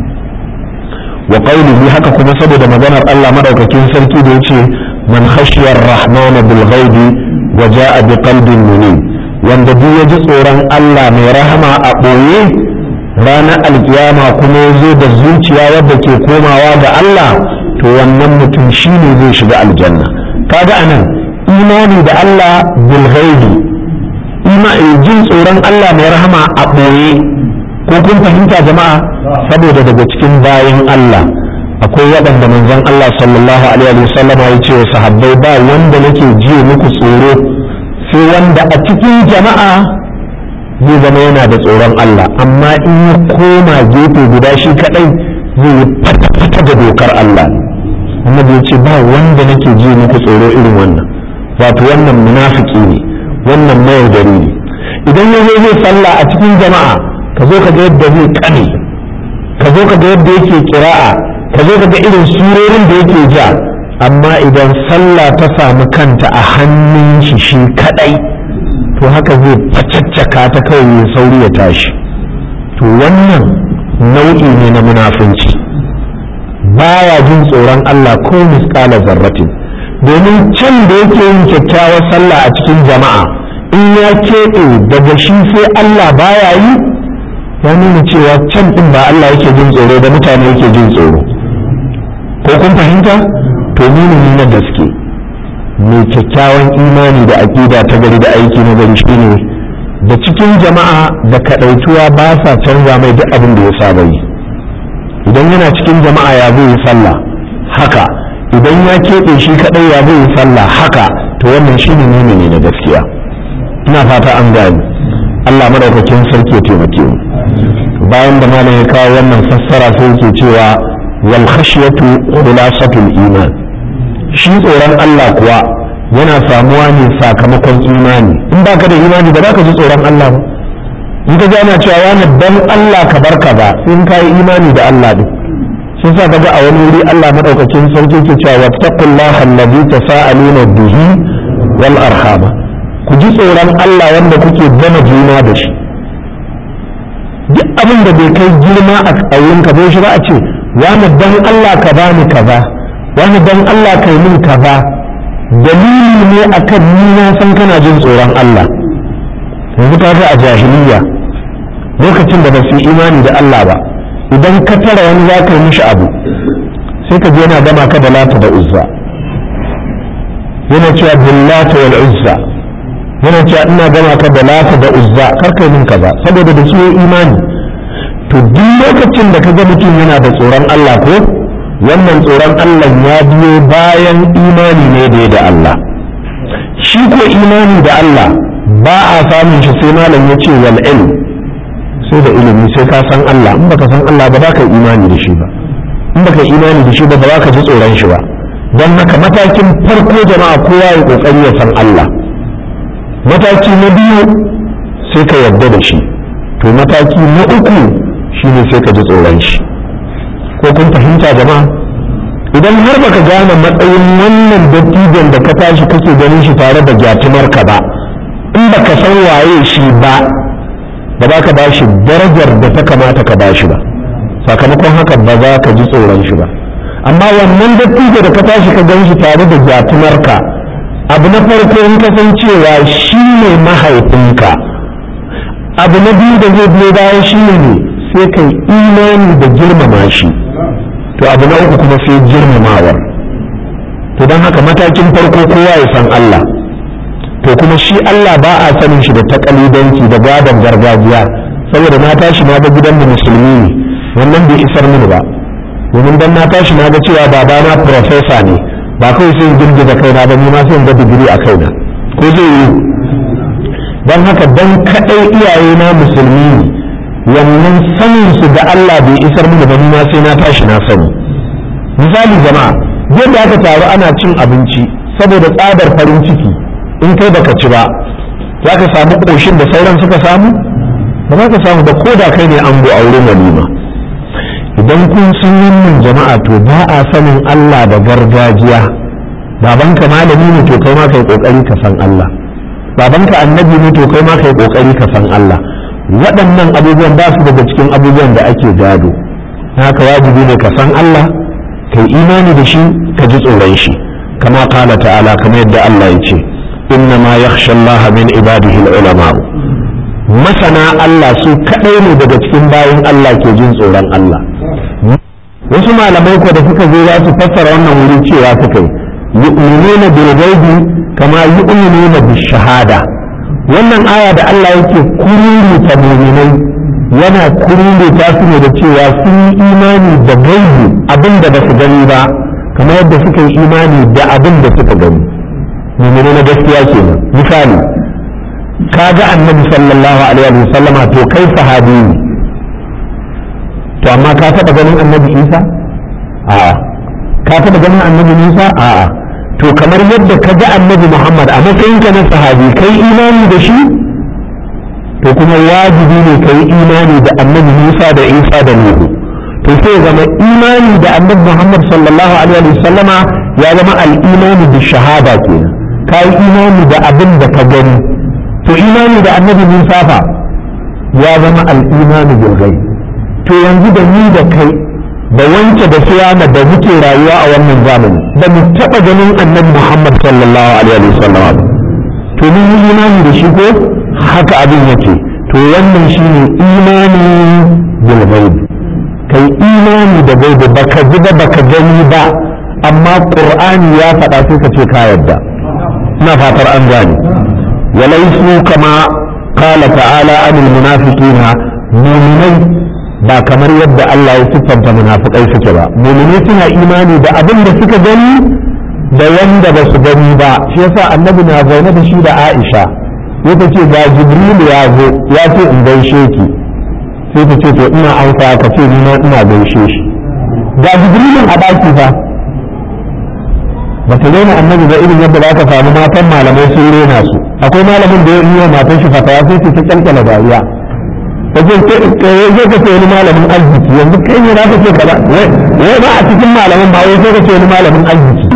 wa qaulihi haka kuma saboda maganar Allah madaukakin sarki da yace man khashiyar rahmana bil ghaibi wa jaa bi qalbin munib wanda duk ya ji tsoron Allah mai rahama a ɓoye ranar alkiyama kuma ya zo da zuciya wadda ke komawa ga Allah to wannan mutum shine zai shiga aljanna kaga anan imani da Allah bil ghaibi jin tsoron Allah mai rahama a ɓoye ko kun fahimta jama'a saboda daga cikin bayan Allah akwai waɗanda manzon Allah sallallahu alaihi wa sallam ya ce wa sahabbai ba wanda nake ji muku tsoro sai wanda a cikin jama'a zai zama yana da tsoron Allah amma in ya koma gefe guda shi kadai zai yi fata-fata da dokar Allah annabi ya ce ba wanda nake ji muku tsoro irin wannan wato wannan munafiki ne wannan mayaudari ne idan ya zo zai sallah a cikin jama'a ka zo ka ga yadda zai kane ka zo ka ga yadda yake kira'a ka zo ka ga irin surorin da yake ja amma idan sallah ta samu kanta a hannun shi shi kadai to haka zai facaccaka ta kawai ya sauri ya tashi to wannan nau'i ne na munafunci baya jin tsoron Allah ko misƙala zarratin domin can da yake yin kyakkyawar sallah a cikin jama'a in ya keɓe daga shi sai Allah baya yi ya nuna cewa can ɗin ba Allah yake jin tsoro da mutane yake jin tsoro ko kun fahimta to nuna ni na gaske mai kyakkyawan imani da aƙida ta gari da aiki na gari shine da cikin jama'a da kaɗaituwa ba sa canza mai duk abin da ya saba yi idan yana cikin jama'a ya zai yi sallah haka idan ya keɓe shi kaɗai ya zai yi sallah haka to wannan shine nuna ne na gaskiya ina fata an gani Allah madaukakin sarki ya taimake mu bayan da malam ya kawo wannan fassara sai yake cewa wal khashyatu khulasatul iman shi tsoron Allah kuwa yana samuwa ne sakamakon imani in baka da imani ba za ka ji tsoron Allah ba in ka ana cewa wani dan Allah ka bar ka ba sai in ka yi imani da Allah din sun sa ka ga a wani wuri Allah madaukakin sarki ke cewa wattaqullaha alladhi tasaaluna bihi wal arhama ku ji tsoron Allah wanda kuke gama juna da shi duk abin da bai kai girma a ƙauyen ka bai shi ba a ce wani dan Allah ka bani kaza wani dan Allah ka yi min kaza dalili ne akan ni na san kana jin tsoron Allah yanzu ka ga a jahiliya lokacin da ba su yi imani da Allah ba idan ka tara wani za ka yi mishi abu sai ka je yana gama ka da lata da uzza yana cewa billata wal uzza yana cewa ina gama ka da lata da uzza kar kai min kaza saboda da su imani to duk lokacin da ka ga mutum yana da tsoron Allah ko wannan tsoron Allah ya biyo bayan imani ne da da Allah shi ko imani da Allah ba a samun shi sai malam ya ce wal ilm sai da ilimi sai ka san Allah in baka san Allah ba za ka imani da shi ba in baka imani da shi ba ba za ka ji tsoron shi ba don haka matakin farko jama'a kowa ya kokari ya san Allah mataki na biyu sai ka yarda da shi to mataki na uku shine sai ka ji tsoron shi ko kun fahimta jama'a idan har baka gane matsayin wannan dattijan da ka tashi kake ganin shi tare da gyatumarka ba in baka san waye shi ba ba za ka ba shi darajar da ta kamata ka ba shi ba sakamakon haka ba za ka ji tsoron shi ba amma wannan dattijo da ka tashi ka gan shi tare da gyatumarka abu na farko in ka san cewa shi ne mahaifinka abu na biyu da zai biyo bayan shi ne sai kai imani da girmama shi to abu na uku kuma sai girmamawar to don haka matakin farko kowa ya san Allah to kuma shi Allah ba a sanin shi da takalidanci da gadon gargajiya saboda na tashi na ga gidan da musulmi ne wannan bai isar mini ba domin dan na tashi na ga cewa babana profesa ne ba kawai sai girgiza kaina ba ni ma sai ga digiri a kaina ko zai yi don haka dan kadai iyaye na musulmi ne wannan sanin su da Allah bai isar mini ba ni ma sai na tashi na sani misali jama'a yadda aka taru ana cin abinci saboda tsadar farin ciki in kai baka ci ba za ka samu ƙoshin da sauran suka samu ba za ka samu ba ko da kai ne an a wurin walima idan kun sun wannan jama'a to ba a sanin Allah da gargajiya babanka malami ne to kai ma kai kokari ka san Allah babanka annabi ne to kai ma kai kokari ka san Allah waɗannan abubuwan ba su daga cikin abubuwan da ake gado haka wajibi ne ka san Allah kai imani da shi ka ji tsoron shi kama kala ta'ala kamar yadda Allah ya ce inna ma yakhsha Allah min ibadihi ulama masana Allah su kadai ne daga cikin bayin Allah ke jin tsoron Allah wasu malamai ko da suka zo za su fassara wannan wurin cewa suka yi yu'minuna bil ghaibi kama yu'minuna bis shahada wannan aya da Allah yake kururuta mu'minai yana kururuta su ne da cewa sun yi imani da gaibi abin da ba su gani ba kamar yadda suka yi imani da abin da suka gani mu'minai na gaskiya kenan misali ka ga annabi sallallahu alaihi wa sallama to kai sahabi ne to amma ka taɓa ganin annabi isa a'a ka taɓa ganin annabi musa a'a to kamar yadda ka ga annabi muhammad a matsayinka na sahabi kai imani da shi to kuma wajibi ne kai imani da annabi musa da isa da nuhu to sai zama imani da annabi muhammad sallallahu alaihi wa sallama ya zama al'imani da shahada kenan ka yi imani da abin da ka gani to imani da annabi musa fa ya zama al'imani bil ghaib to yanzu da ni da kai da wance da siyama da muke rayuwa a wannan zamani da mu taɓa ganin annabi Muhammad sallallahu alaihi wasallam to mun yi imani da shi ko haka abin yake to wannan shine imani bil ghaib kai imani da gaibi baka ji ba baka gani ba amma qur'ani ya faɗa sai ka ce ka yarda ina fatar an gane walaisu kama qala ta'ala anil munafiqina mu'minai ba kamar yadda Allah ya siffanta munafikai suke ba mu'minai suna imani da abin da suka gani da wanda ba su gani ba shi yasa annabi na zaune da shi da Aisha sai ce ga Jibril ya zo ya ce in gaishe ki sai ta ce to ina amsa ka ce ni ma ina gaishe shi ga Jibrilin a daki fa ba ta rena annabi ba irin yadda za ka samu matan malamai sun rena su akwai malamin da ya yi wa matan shi fatawa sai ta kyalkyala dariya wajen zai ka ce wani malamin arziki yanzu kai ne za ka ce kaza wai ba a cikin malamin ba wai sai ka ce wani malamin arziki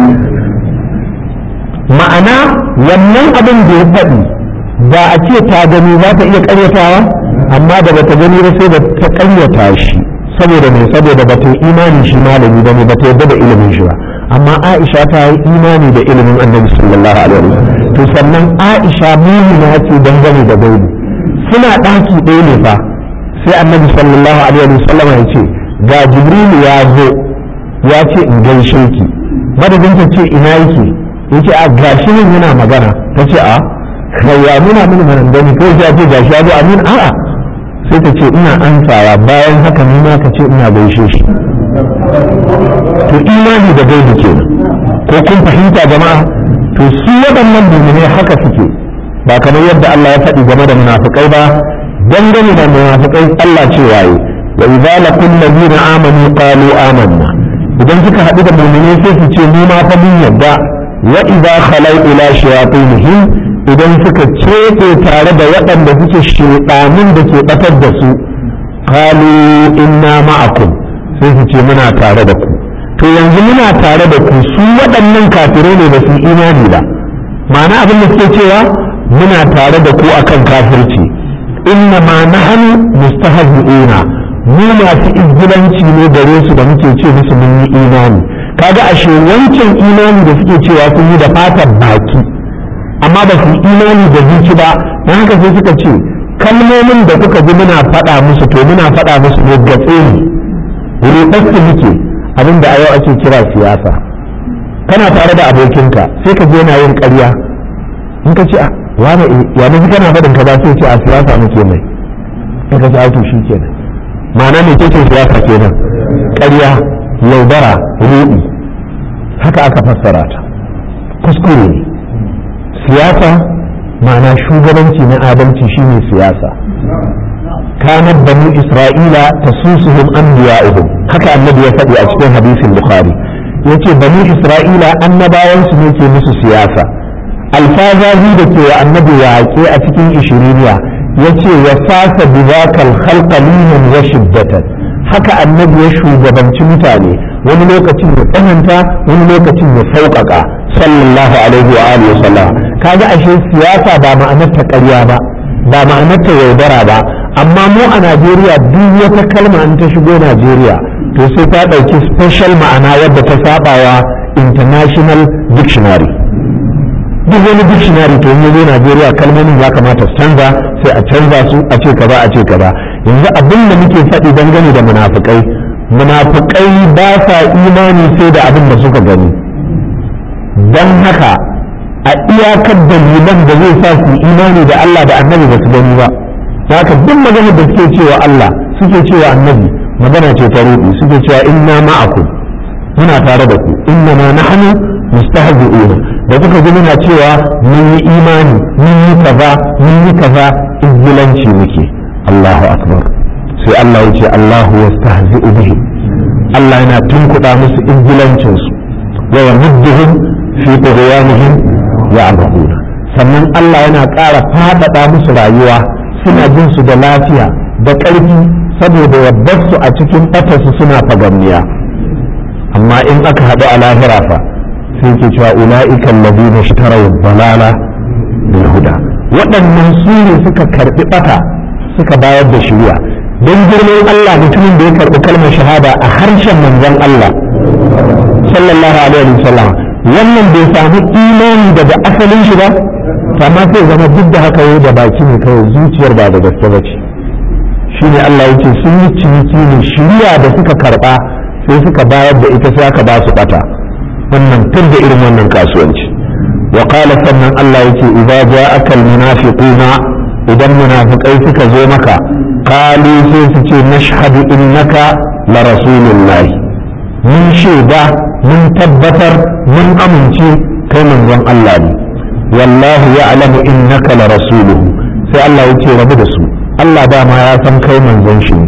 ma'ana wannan abin da ya faɗi ba a ce ta gani za ta iya ƙaryatawa amma da bata gani ba sai da ta ƙaryata shi saboda mai saboda ba ta imani shi malami ba ne ba ta yarda da ilimin shi ba amma Aisha ta yi imani da ilimin Annabi sallallahu alaihi wasallam to sannan Aisha mumina ce dangane da gaibi suna ɗaki ɗaya ne fa sai annabi sallallahu alaihi wa sallam ya ce ga jibrilu ya zo ya ce in gaishe ki madadin ta ce ina yake yake a gashi nan yana magana ta ce a ya nuna mini manandani ko ya ce gashi ya zo amin a'a sai ta ce ina ansawa bayan haka ni ma ka ce ina gaishe shi to imani da gaibi kenan ko kun fahimta jama'a to su waɗannan mu'mine haka suke ba kamar yadda Allah ya faɗi game da munafikai ba dangane da munafikai Allah ce waye wa idza laqul ladina amanu qalu amanna idan suka haɗu da mu'mini sai su ce mu ma fa mun yadda wa idza khalau ila shayatinihim idan suka cebe tare da waɗanda suke shedanin da ke batar da su qalu inna ma'akum sai su ce muna tare da ku to yanzu muna tare da ku su waɗannan kafirai ne ba su imani ba ma'ana abin da suke cewa muna tare da ku akan kafirci inna ma nahnu mustahzi'una mu masu izgilanci ne gare su da muke ce musu mun yi imani kaga ashe wancan imani da suke cewa sun yi da fatar baki amma ba su imani da zuci ba don haka sai suka ce kalmomin da kuka ji muna faɗa musu to muna faɗa musu ne gatse ne ruɗarsu muke abinda a yau ake kira siyasa kana tare da abokinka sai ka je yana yin ƙarya in ka ce a wani ya nufi kana faɗin ka ba sai ce a siyasa muke mai in ka ce a to shi kenan ma'ana me ce siyasa kenan ƙarya yaudara ruɗi haka aka fassara ta kuskure ne siyasa ma'ana shugabanci na adalci shine siyasa kanat banu isra'ila tasusuhum anbiya'uhum haka annabi ya faɗi a cikin hadisin bukhari yace banu isra'ila annabawan su ne ke musu siyasa alfazazi da ke wa annabi yaƙe a cikin ishiriniya yace wa fasa bidakal khalqa liman wa shiddatan haka annabi ya shugabanci mutane wani lokacin ya tsananta wani lokacin ya sauƙaƙa sallallahu alaihi wa alihi wasallam kaga ashe siyasa ba ma'anar ta ƙarya ba ba ma'anar ta yaudara ba amma mu a Najeriya duk wata kalma in ta shigo Najeriya to sai ta ɗauki special ma'ana wadda ta sabawa international dictionary duk wani dictionary to in zo Najeriya kalmomin ya kamata su canza sai a canza su a ce kaza a ce kaza yanzu abin da muke faɗi dangane da munafukai munafukai ba sa imani sai da abin da suka gani don haka a iyakar dalilan da zai sa su imani da Allah da annabi ba su gani ba haka duk maganar da suke cewa Allah suke cewa annabi magana ce ta rubi suke cewa inna ma'akum muna tare da ku inna ma nahnu mustahzi'una da kuka ji muna cewa mun yi imani mun yi kaza mun yi kaza izgilanci muke Allahu akbar sai Allah ya ce Allahu yastahzi'u bihi Allah yana tunkuɗa musu izgilancin su wa yamudduhum fi tughyanihim ya'mahuna sannan Allah yana ƙara faɗaɗa musu rayuwa suna jin su da lafiya da ƙarfi saboda yabbar su a cikin ɓatarsu suna fagamniya amma in aka haɗu a lahira fa sai ke cewa ula'ikan ladina ishtaraw balala bil huda waɗannan su ne suka karɓi ɓata suka bayar da shiriya don girman Allah mutumin da ya karɓi kalmar shahada a harshen manzon Allah sallallahu alaihi wasallam wannan bai samu imani daga asalin shi ba amma sai zama duk da haka yau da baki ne kawai zuciyar ba da gaske ba ce shine Allah ya ce sun yi ciniki ne shiriya da suka karɓa sai suka bayar da ita sai aka ba su ɓata wannan tun da irin wannan kasuwanci wa qala sannan Allah yake idza ja'aka almunafiquna idan munafikai suka zo maka qalu sai su ce nashhadu innaka la rasulullah mun shaida mun tabbatar mun amince kai manzon Allah ne wallahu ya'lamu innaka la rasuluhu sai Allah yake rabu da su Allah ba ma ya san kai manzon shi ne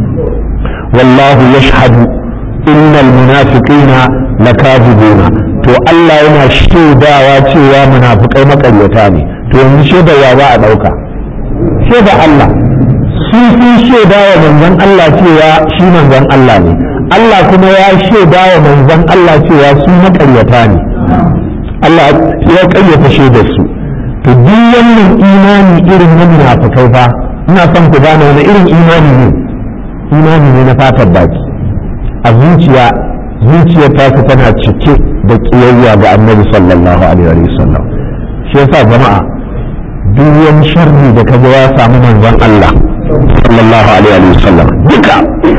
wallahu yashhadu innal munafiqina lakazibuna to Allah yana shaidawa cewa munafikai makaryata ne to yanzu shaidawa za a dauka shaida Allah su sun shaida wa manzon Allah cewa shi manzon Allah ne Allah kuma ya shaida wa manzon Allah cewa su makaryata ne Allah ya karyata shaidar su to duk wannan imani irin na munafikai fa ina son ku gane wani irin imani ne imani ne na fatar baki a zuciya zuciyar ta tana cike da kiyayya ga annabi sallallahu alaihi wa sallam shi yasa jama'a duk wani sharri da kaga ya samu manzon Allah sallallahu alaihi wa sallam duka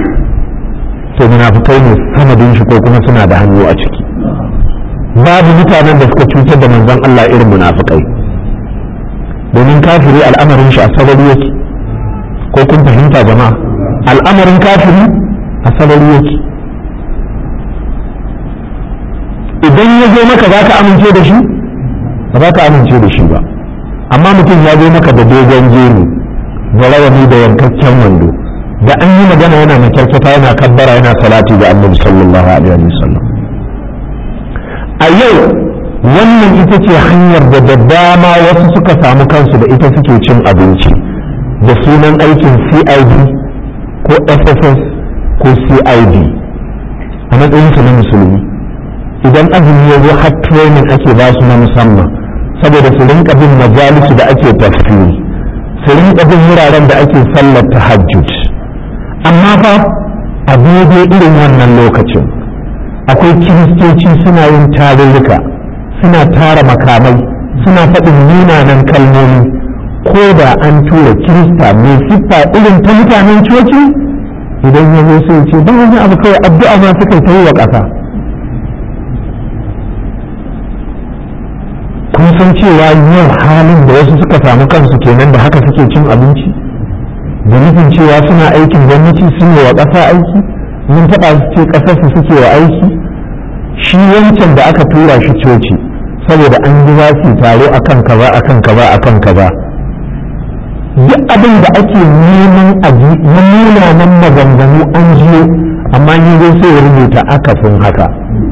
to munafikai ne sanadin shi ko kuma suna da hannu a ciki babu mutanen da suka cutar da manzon Allah irin munafikai domin kafiri al'amarin shi a sarari yake ko kun fahimta jama'a al'amarin kafiri a sarari yake idan ya zo maka za ka amince da shi ba za ka amince da shi ba amma mutum ya zo maka da dogon jeri da rawani da yankakken wando da an yi magana yana makyarkyata yana kabbara yana salati ga annabi sallallahu alaihi wa sallam a yau wannan ita ce hanyar da da dama wasu suka samu kansu da ita suke cin abinci da sunan aikin cid ko sss ko cid a matsayinsu na musulmi idan azumi ya zo har training ake ba su na musamman saboda su rinka bin majalisu da ake tafsiri su rinka bin wuraren da ake sallar tahajjud amma fa a daidai irin wannan lokacin akwai kiristoci suna yin tarurruka suna tara makamai suna faɗin munanan kalmomi ko da an tura kirista mai siffa irin ta mutanen coci idan ya zo sai ce ba wani abu kawai addu'a ma suka yi wa ƙasa kun san cewa yau halin da wasu suka samu kansu kenan da haka suke cin abinci da nufin cewa suna aikin gwamnati sun yi wa ƙasa aiki mun taɓa su ce ƙasarsu suke wa aiki shi wancan da aka tura shi coci saboda an ji za su taro akan kaza akan kaza akan kaza duk abin da ake neman aji na munanan maganganu an jiyo amma ni zai sai ya rubuta akasin haka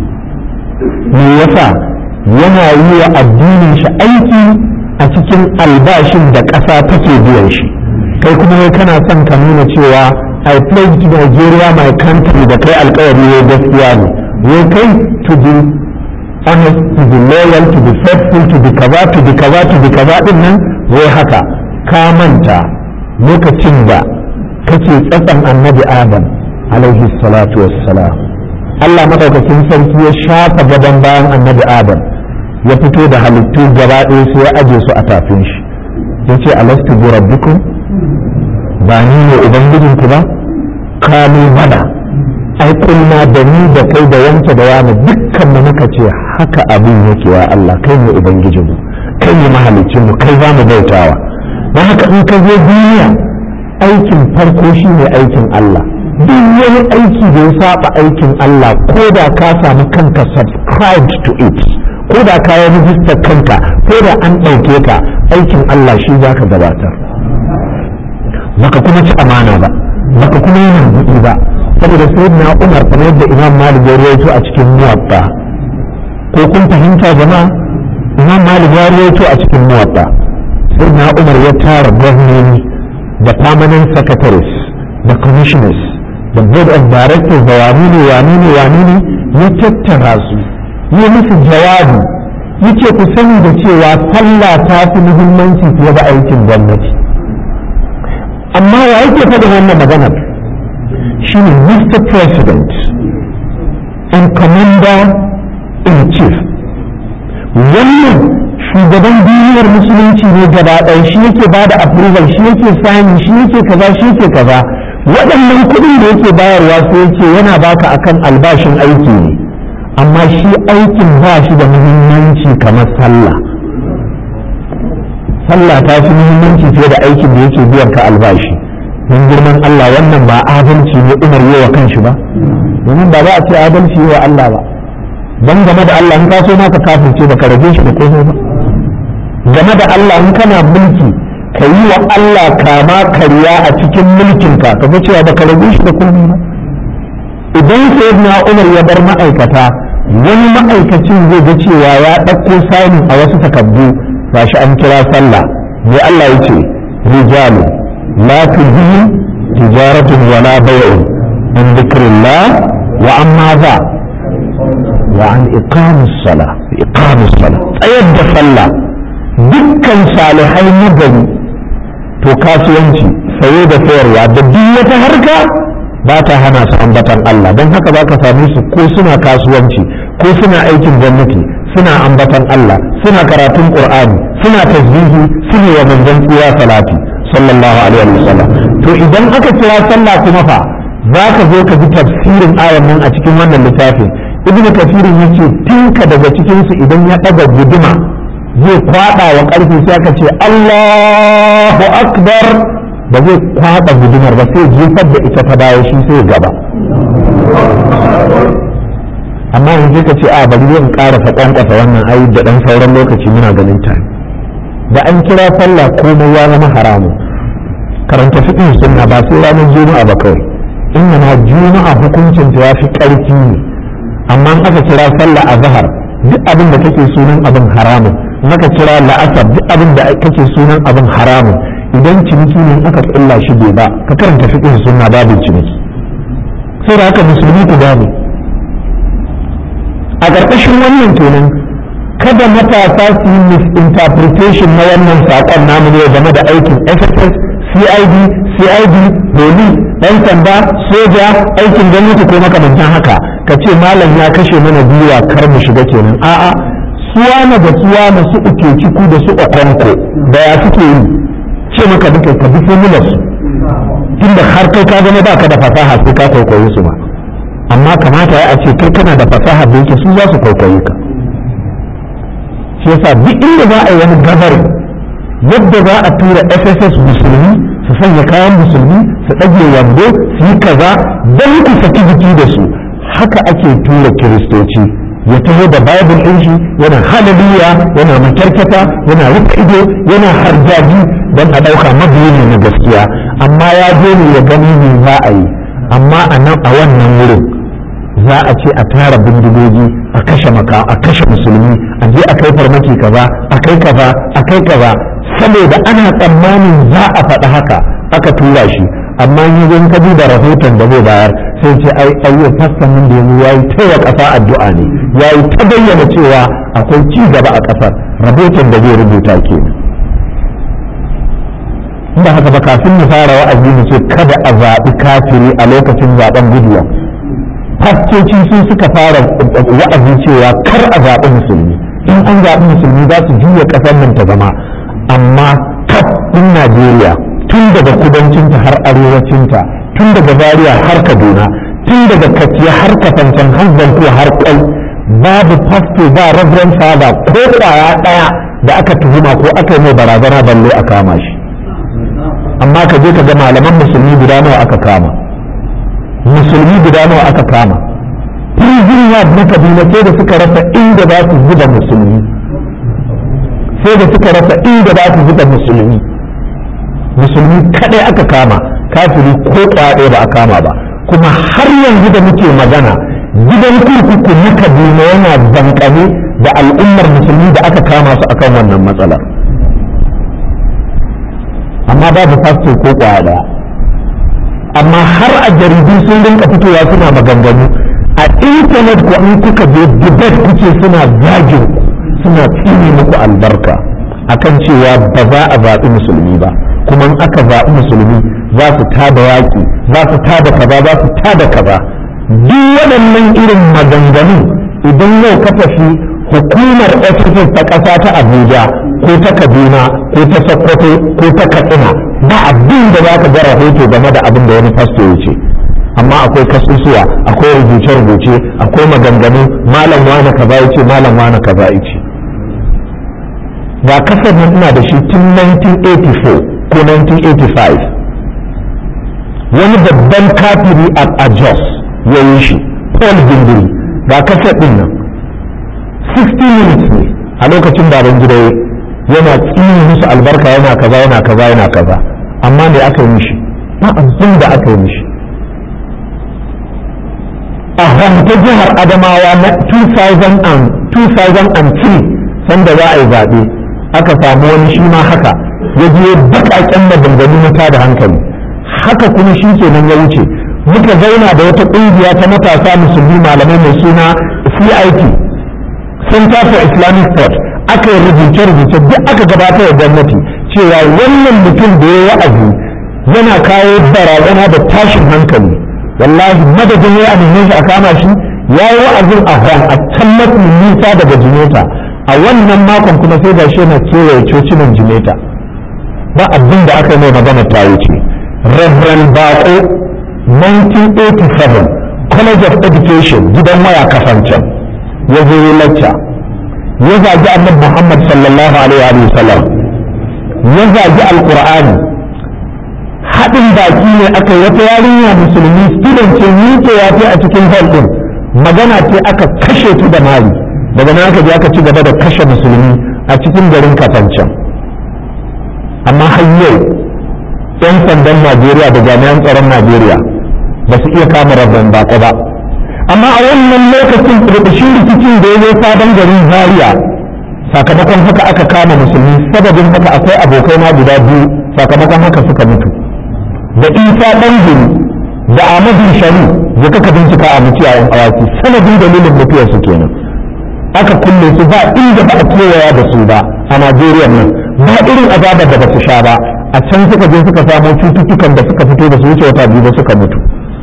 me yasa yana yi wa addinin shi aiki a cikin albashin da ƙasa take biyan shi kai kuma wai kana son ka nuna cewa I pledge to Nigeria my country da kai alkawari ne gaskiya ne wai kai to be honest to be loyal to be faithful to be kaza to be kaza to be kaza din nan wai haka ka manta lokacin da kake tsatsan annabi adam alaihi salatu wassalam Allah madaukakin sarki ya shafa gadon bayan annabi adam ya fito da halittu gaba ɗaya sai ya aje su a tafin shi ya ce alastu bi rabbikum ba ni ne ubangijinku ba kalu bala ai kulma da ni da kai da wanke da yana dukkan mu muka ce haka abin yake wa Allah kai ne ubangijinmu kai ne mahalicinmu kai za mu bautawa don haka in ka zo duniya aikin farko shi ne aikin Allah duk wani aiki da ya saba aikin Allah ko da ka samu kanka subscribed to it ko da ka yi rijistar kanka ko da an ɗauke ka aikin Allah shi za ka gabatar baka kuma ci amana ba baka kuma yi buɗi ba saboda sai na umar kamar yadda imam malik ya rawaito a cikin muwatta ko kun fahimta jama'a imam malik ya rawaito a cikin muwatta sai na umar ya tara gwamnoni da permanent secretaries da commissioners da board of directors da wani ne wani ne wani ne ya tattara su yi musu jawabi yace ku sani da cewa sallah ta fi muhimmanci fiye da aikin gwamnati amma wa yake faɗin wannan maganar shi ne Mr. President and Commander in Chief wannan shugaban duniyar musulunci ne gaba ɗaya shi yake ba da approval shi yake sani shi yake kaza shi yake kaza waɗannan kuɗin da yake bayarwa sai yake yana baka akan albashin aiki ne amma shi aikin ba shi da muhimmanci kamar sallah sallah ta fi muhimmanci fiye da aikin da yake biyan ka albashi don girman Allah wannan ba adalci ne Umar yi wa kanshi ba domin ba za a ce adalci yi wa Allah ba don game da Allah in ka so ma ka kafirce ba ka rage shi da komai ba game da Allah in kana mulki ka yi wa Allah kama karya a cikin mulkinka ka ga cewa ba ka rage shi da komai ba idan sayyidina Umar ya bar ma'aikata wani ma'aikacin zai ga cewa ya ɗauko sani a wasu takardu gashi an kira sallah mai Allah ya ce rijalu la tujibu tijaratun wala bay'un an dhikrillah wa amma za wa an iqamus sala iqamus sala tsayar da sallah dukkan salihai na gari to kasuwanci saye da sayarwa da duk wata harka ba ta hana su ambatan Allah don haka za ka same su ko suna kasuwanci ko suna aikin gwamnati suna ambatan Allah suna karatun Qur'ani suna tasbihi suna wa manzon tsira salati sallallahu alaihi wasallam to idan aka kira sallah kuma fa za ka zo ka ji tafsirin ayan nan a cikin wannan littafin ibnu kafirin yace tinka daga cikin su idan ya daga guduma zai kwada wa karfi sai aka ce Allahu akbar ba zai kwada gudumar ba sai jefar da ita ta dawo shi sai gaba amma yanzu ka ce a bari zan ƙara faɗan ƙasa wannan ayi da ɗan sauran lokaci muna ganin ta da an kira sallah komai ya zama haramu karanta fiƙin sunna ba sai ranar juma'a ba kawai inna ma juma'a hukuncin ta yafi ƙarfi ne amma in aka kira sallah a zahar duk abin da kake sunan abin haramun in aka kira la'asar duk abin da kake sunan abin haramun idan ciniki ne aka kulla shi bai ba ka karanta fiƙin sunna babin ciniki sai da haka musulmi ku gane a ƙarƙashin wannan kenan kada matasa su yi misinterpretation na wannan saƙon namu ne game da aikin sss cid cid police ɗan sanda soja aikin gwamnati ko makamantan haka ka ce malam ya kashe mana gwiwa kar mu shiga kenan a'a suwana da suwana su uke ciku da su okonko da ya suke yi ce maka duka ka bi formular su tunda har kai ka zama baka da fasaha sai ka kwaikwayi su ba amma kamata ya a ce kai kana da fasaha da yake su za su kwaikwayi ka shi yasa duk inda za a yi wani gabarin yadda za a tura sss musulmi su sanya kayan musulmi su ɗage wando su yi kaza don ku saki jiki da su haka ake tura kiristoci ya taho da bible ɗin shi yana hallelujah yana makyarkata yana rufe ido yana harjaji don a ɗauka mabiyi ne na gaskiya amma ya je ne ya gani ne za a yi amma a nan a wannan wurin za a ce a tara bindigogi a kashe maka a kashe musulmi a je a kai farmaki kaza a kai kaza a kai kaza saboda ana tsammanin za a faɗi haka aka tura shi amma yi zan ka da rahoton da zai bayar sai ce ai ayyukan fassan nan da yanzu yayi ta wa ƙasa addu'a ne yayi ta bayyana cewa akwai ci gaba a ƙasar rahoton da zai rubuta kenan inda haka ba kafin mu fara wa'azi mu ce kada a zaɓi kafiri a lokacin zaɓen guduwa fastoci sun suka fara wa'azi cewa kar a zaɓi musulmi in an zaɓi musulmi za su juya ƙasar nan ta zama amma kaf ɗin najeriya tun daga kudancinta har arewacinta tun daga zaria har kaduna tun daga kaciya har kafancan har zanto har kai babu fasto ba reverend father ko kwaya ɗaya da aka tuhuma ko aka yi mai barazana balle a kama shi amma ka je ka ga malaman musulmi guda nawa aka kama musulmi guda nawa aka kama prison yard na kaduna sai da suka rasa inda za su zuba musulmi sai da suka rasa inda za su zuba musulmi musulmi kadai aka kama kafiri ko kwaɗe ba a kama ba kuma har yanzu da muke magana gidan kurkuku na kaduna yana zankane da al'ummar musulmi da aka kama su akan wannan matsalar amma babu fasto ko kwaya daya amma har a jaridu sun rinka fitowa suna maganganu a intanet ko in kuka je debate kuke suna zagin suna tsine muku albarka akan cewa ba za a zaɓi musulmi ba kuma in aka zaɓi musulmi za su tada yaƙi za su tada kaza za su tada kaza duk waɗannan irin maganganu idan yau ka tafi hukumar SSS ta ƙasa ta Abuja ko ta Kaduna ko ta Sokoto ko ta Katsina ba abin da za ka ga rahoto game da abin da wani fasto ya ce amma akwai kasusuwa akwai rubuce-rubuce akwai maganganu malam wani kaza ya ce malam wani kaza ya ce ga kasar nan ina da shi tun 1984 ko 1985 wani babban kafiri a Jos ya yi shi Paul Gindiri ga kasar din nan 60 minutes ne a lokacin baban gida yana tsini musu albarka yana kaza yana kaza yana kaza amma me aka yi mishi ba abin da aka yi mishi a ta jihar adamawa na 2003 sanda za a yi zaɓe aka samu wani shi ma haka ya je baƙaƙen maganganu na tada hankali haka kuma shi kenan ya wuce muka zauna da wata ƙungiya ta matasa musulmi malamai mai suna CIT Center for Islamic Thought aka yi rubuce-rubuce duk aka gabatar da gwamnati cewa wannan mutum da ya wa'azi yana kawo barazana da tashin hankali wallahi madadin ya amince shi a kama shi ya yi wa'azin a hon a can mafi nisa daga jimeta a wannan makon kuma sai ga shi na kewaye cocinan jimeta ba abin da aka yi mai magana ta wuce reverend bako 1987 college of education gidan waya kafancan ya zo yi lacca ya zagi annabi muhammad sallallahu alaihi wa sallam ya zagi alqur'ani haɗin baki ne aka yi wata yarinya musulmi student ce miƙe ya fi a cikin hall ɗin magana ce aka kashe ta da mari daga nan aka je aka ci gaba da kashe musulmi a cikin garin kafancan amma har yau 'yan sandan najeriya da jami'an tsaron najeriya ba su iya kama rabban bako ba amma a wannan lokacin rubushin rikicin da ya zo sabon garin zaria sakamakon haka aka kama musulmi sababin haka akwai abokai na guda biyu sakamakon haka suka mutu da isa ɗan da ahmadu shari ya kaka bincika a mutu a yan awaki sanadin dalilin mutuwarsu kenan aka kulle su ba inda ba a kewaya da su ba a Najeriya nan ba irin azabar da ba su sha ba a can suka je suka samo cututtukan da suka fito da su wuce wata biyu ba suka mutu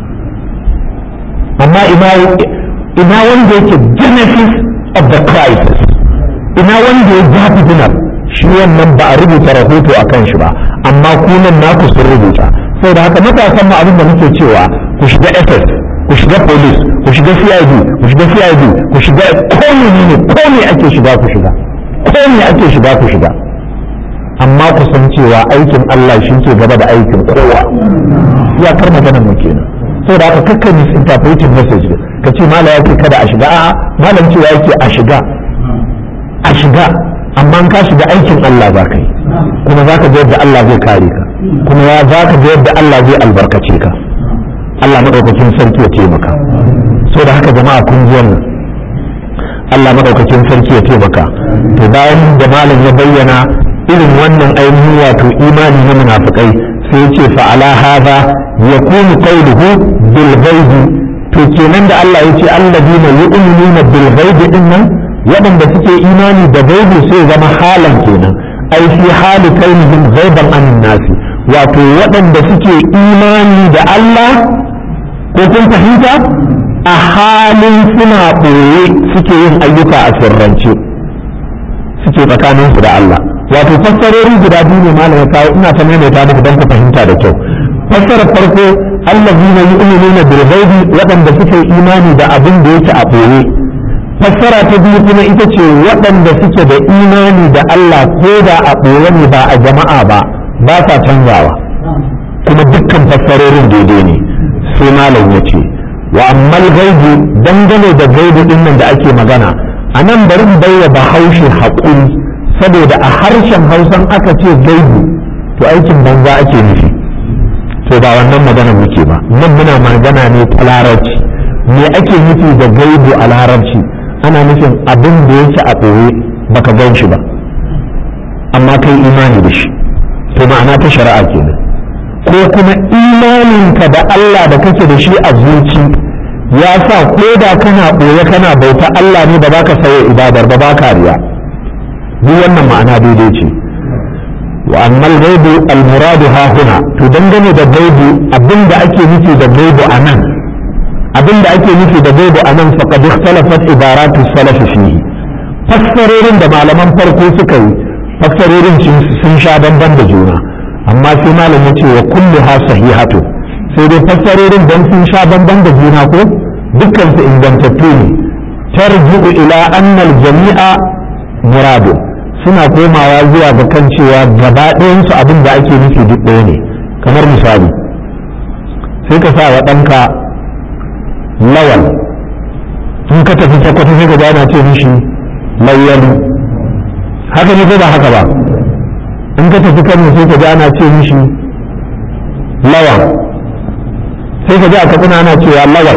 amma ina ina wanda yake genesis of the crisis ina wanda ya ja fitinar shi wannan ba a rubuta rahoto a kan shi ba amma kunan naku sun rubuta saboda haka matasan ma abin da muke cewa ku shiga ss ku shiga police ku shiga cid ku shiga cid ku shiga ko ne ko ne ake shiga ku shiga ko ne ake shiga ku shiga amma ku san cewa aikin Allah shi ke gaba da aikin kowa ya kar magana mu kenan saboda haka kakka misinterpreting message ka ce mala yake kada a shiga a'a malam cewa yake a shiga a shiga amma ka shiga aikin Allah za ka yi kuma za ka ga yadda Allah zai kare ka kuma ya za ka ga yadda Allah zai albarkace ka Allah maɗaukakin sarki ya taimaka saboda haka jama'a kun ji wannan Allah maɗaukakin sarki ya taimaka to bayan da malam ya bayyana irin wannan ainihin wato imani na munafikai sai ya ce fa'ala hadha yakunu qawluhu bil ghaibi to kenan da Allah ya ce alladina yu'minuna bil ghaibi din nan waɗanda suke imani da gaibi sai zama halan kenan ai fi hali kainihim ghaiban anin nasi wato waɗanda suke imani da Allah ko kun fahimta a halin suna ɓoye suke yin ayyuka a sirrance suke tsakaninsu da Allah wato fassarori guda biyu ne malam ya kawo ina ta maimaita muku don ku fahimta da kyau fassarar farko allazina yu'minuna bil ghaibi waɗanda suke imani da abin da yake a ɓoye fassara ta biyu kuma ita ce waɗanda suke da imani da Allah ko da a ɓoye ne ba a jama'a ba ba sa canzawa kuma dukkan fassarorin daidai ne sai malam ya ce wa ammal gaibu dangane da gaibu din nan da ake magana a nan bari mu baiwa bahaushe haƙuri saboda a harshen hausan aka ce gaibu to aikin banza ake nufi to ba wannan magana muke ba nan muna magana ne ta larabci me ake nufi da gaibu a larabci ana nufin abin da yake a ɓoye baka gan shi ba amma kai imani da shi to ma'ana ta shari'a kenan ko kuma imaninka da Allah da kake da shi a zuci ya sa ko da kana ɓoye kana bauta Allah ne ba za ka sauya ibadar ba ba ka riya duk wannan ma'ana daidai ce wa ammal gaibu al-muradu ha huna to dangane da gaibu abinda ake nufi da gaibu a nan abinda ake nufi da gaibu a nan faqad ikhtalafat ibaratu salaf fihi fassarorin da malaman farko suka yi fassarorin sun sha bamban da juna amma sai malam ya ce wa kullu ha sahihatu sai dai fassarorin dan sun sha bamban da juna ko dukkan su ingantattu ne tarji'u ila anna al-jami'a muradu suna komawa zuwa ga kan cewa gaba ɗayan su abin da ake nufi duk ɗaya ne kamar misali sai ka sa wa ɗanka lawal in ka tafi sakwata sai ka gana ce mishi layyalu haka ne ko ba haka ba in ka tafi kano sai ka ji ana ce mishi lawan sai ka ji a katsina ana cewa lawan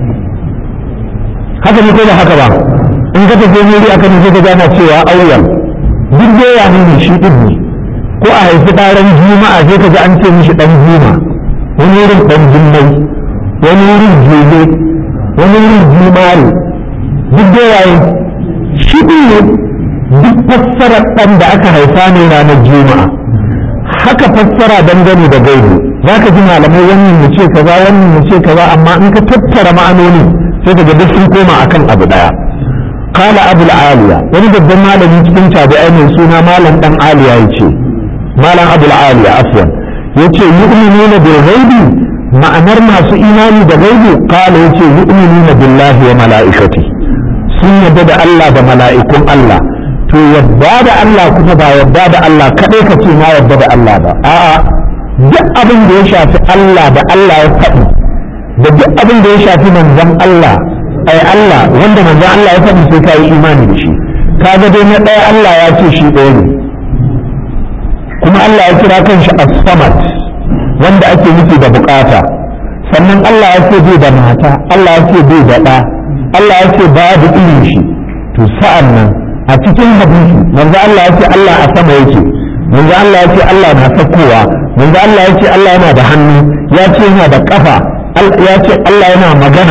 haka ne ko ba haka ba in ka tafi wuri a kano sai ka ji ana cewa auyan duk doya ne ne shi din ne ko a haifi ɗaren juma'a sai ka ji an ce mishi ɗan juma wani wurin ɗan jummai wani wurin jele wani wurin jumare duk doya shi din ne duk fassarar ɗan da aka haifa ne ranar juma'a haka fassara dangane da gaibu za ka ji malamai wannan mu ce kaza wannan mu ce kaza amma in ka tattara ma'anoni sai ka ga duk sun koma akan abu daya qala abul aliya wani babban malami cikin tabi'ai mai suna malam dan aliya yace malam abul aliya afwan yace yu'minuna bil ghaibi ma'anar masu imani da gaibu qala yace yu'minuna billahi wa mala'ikati sun yadda da Allah da mala'ikun Allah to yadda da Allah kuma ba yadda da Allah kaɗai ka ce na yadda da Allah ba a'a duk abin da ya shafi Allah da Allah ya faɗi da duk abin da ya shafi manzon Allah ai Allah wanda manzon Allah ya faɗi sai ka yi imani da shi kaga dai na ɗaya Allah ya ce shi ɗaya ne kuma Allah ya kira kanshi as-samad wanda ake nufi da bukata sannan Allah ya ce bai da mata Allah ya ce bai da ɗa Allah ya ce babu irin shi to sa'an nan a cikin hadisi manzo Allah ya ce Allah a sama yake manzo Allah ya ce Allah na sakkowa manzo Allah ya ce Allah yana da hannu ya ce yana da kafa ya ce Allah yana magana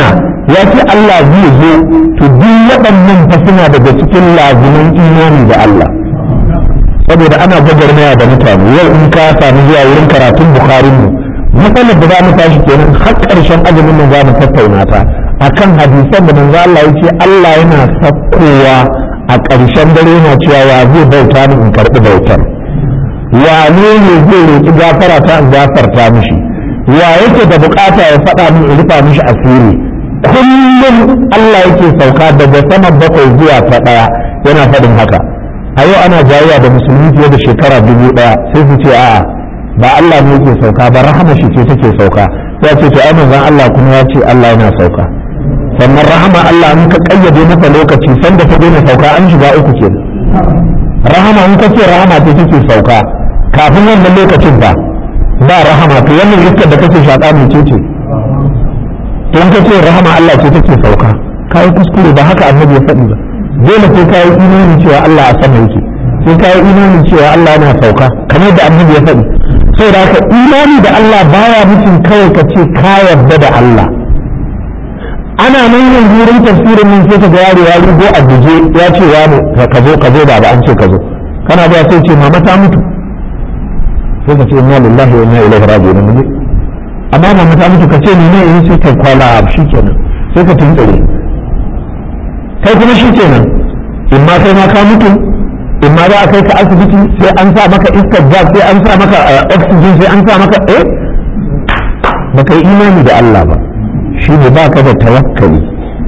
ya ce Allah zai zo to duk waɗannan fa suna daga cikin lazuman imani da Allah saboda ana gwagwarmaya da mutane yau in ka sami zuwa wurin karatun bukharin mu matsalar da za mu tashi kenan har ƙarshen azumin nan za mu tattauna ta akan hadisan da manzo Allah ya ce Allah yana sakkowa a ƙarshen dare yana cewa wa zai bauta ni in karɓi bautar wane ne zai roƙi gafara ta in gafarta mishi wa yake da bukata ya faɗa min in rufa mishi asiri kullum Allah yake sauka daga saman bakwai zuwa ta ɗaya yana faɗin haka a yau ana jayayya da musulmi fiye da shekara dubu ɗaya sai su ce a'a ba Allah ne yake sauka ba rahama shi ce take sauka ya ce to ai manzon Allah kuma ya ce Allah yana sauka sannan rahama Allah in ka kayyade masa lokaci sanda ta daina sauka an shiga uku ke rahama in ka ce rahama ce take sauka kafin wannan lokacin ba ba rahama to wannan iskar da kake shaƙa mai ce ce to in ka ce rahama Allah ce take sauka kai kuskure ba haka annabi ya faɗi ba dole sai kai imani cewa Allah a sama yake sai kai imani cewa Allah yana sauka kamar da annabi ya faɗi saboda haka imani da Allah baya mutum kawai ka ce ka yarda da Allah ana nan yanzu wurin tafsirin nan sai ka ga yaro ya rugo a guje ya ce ya ne ka zo ka zo da ba an ce ka zo kana zuwa sai ce mama ta mutu sai ka ce inna lillahi wa inna ilaihi raji'un ne amma mama ta mutu ka ce ni ne in sai ka kwala shikenan sai ka tuntsire kai kuma shikenan in ma kai ma ka mutu in ma za a kai ka asibiti sai an sa maka iskar gas sai an sa maka oxygen sai an sa maka eh baka yi imani da Allah ba shi ne ba ka da tawakkali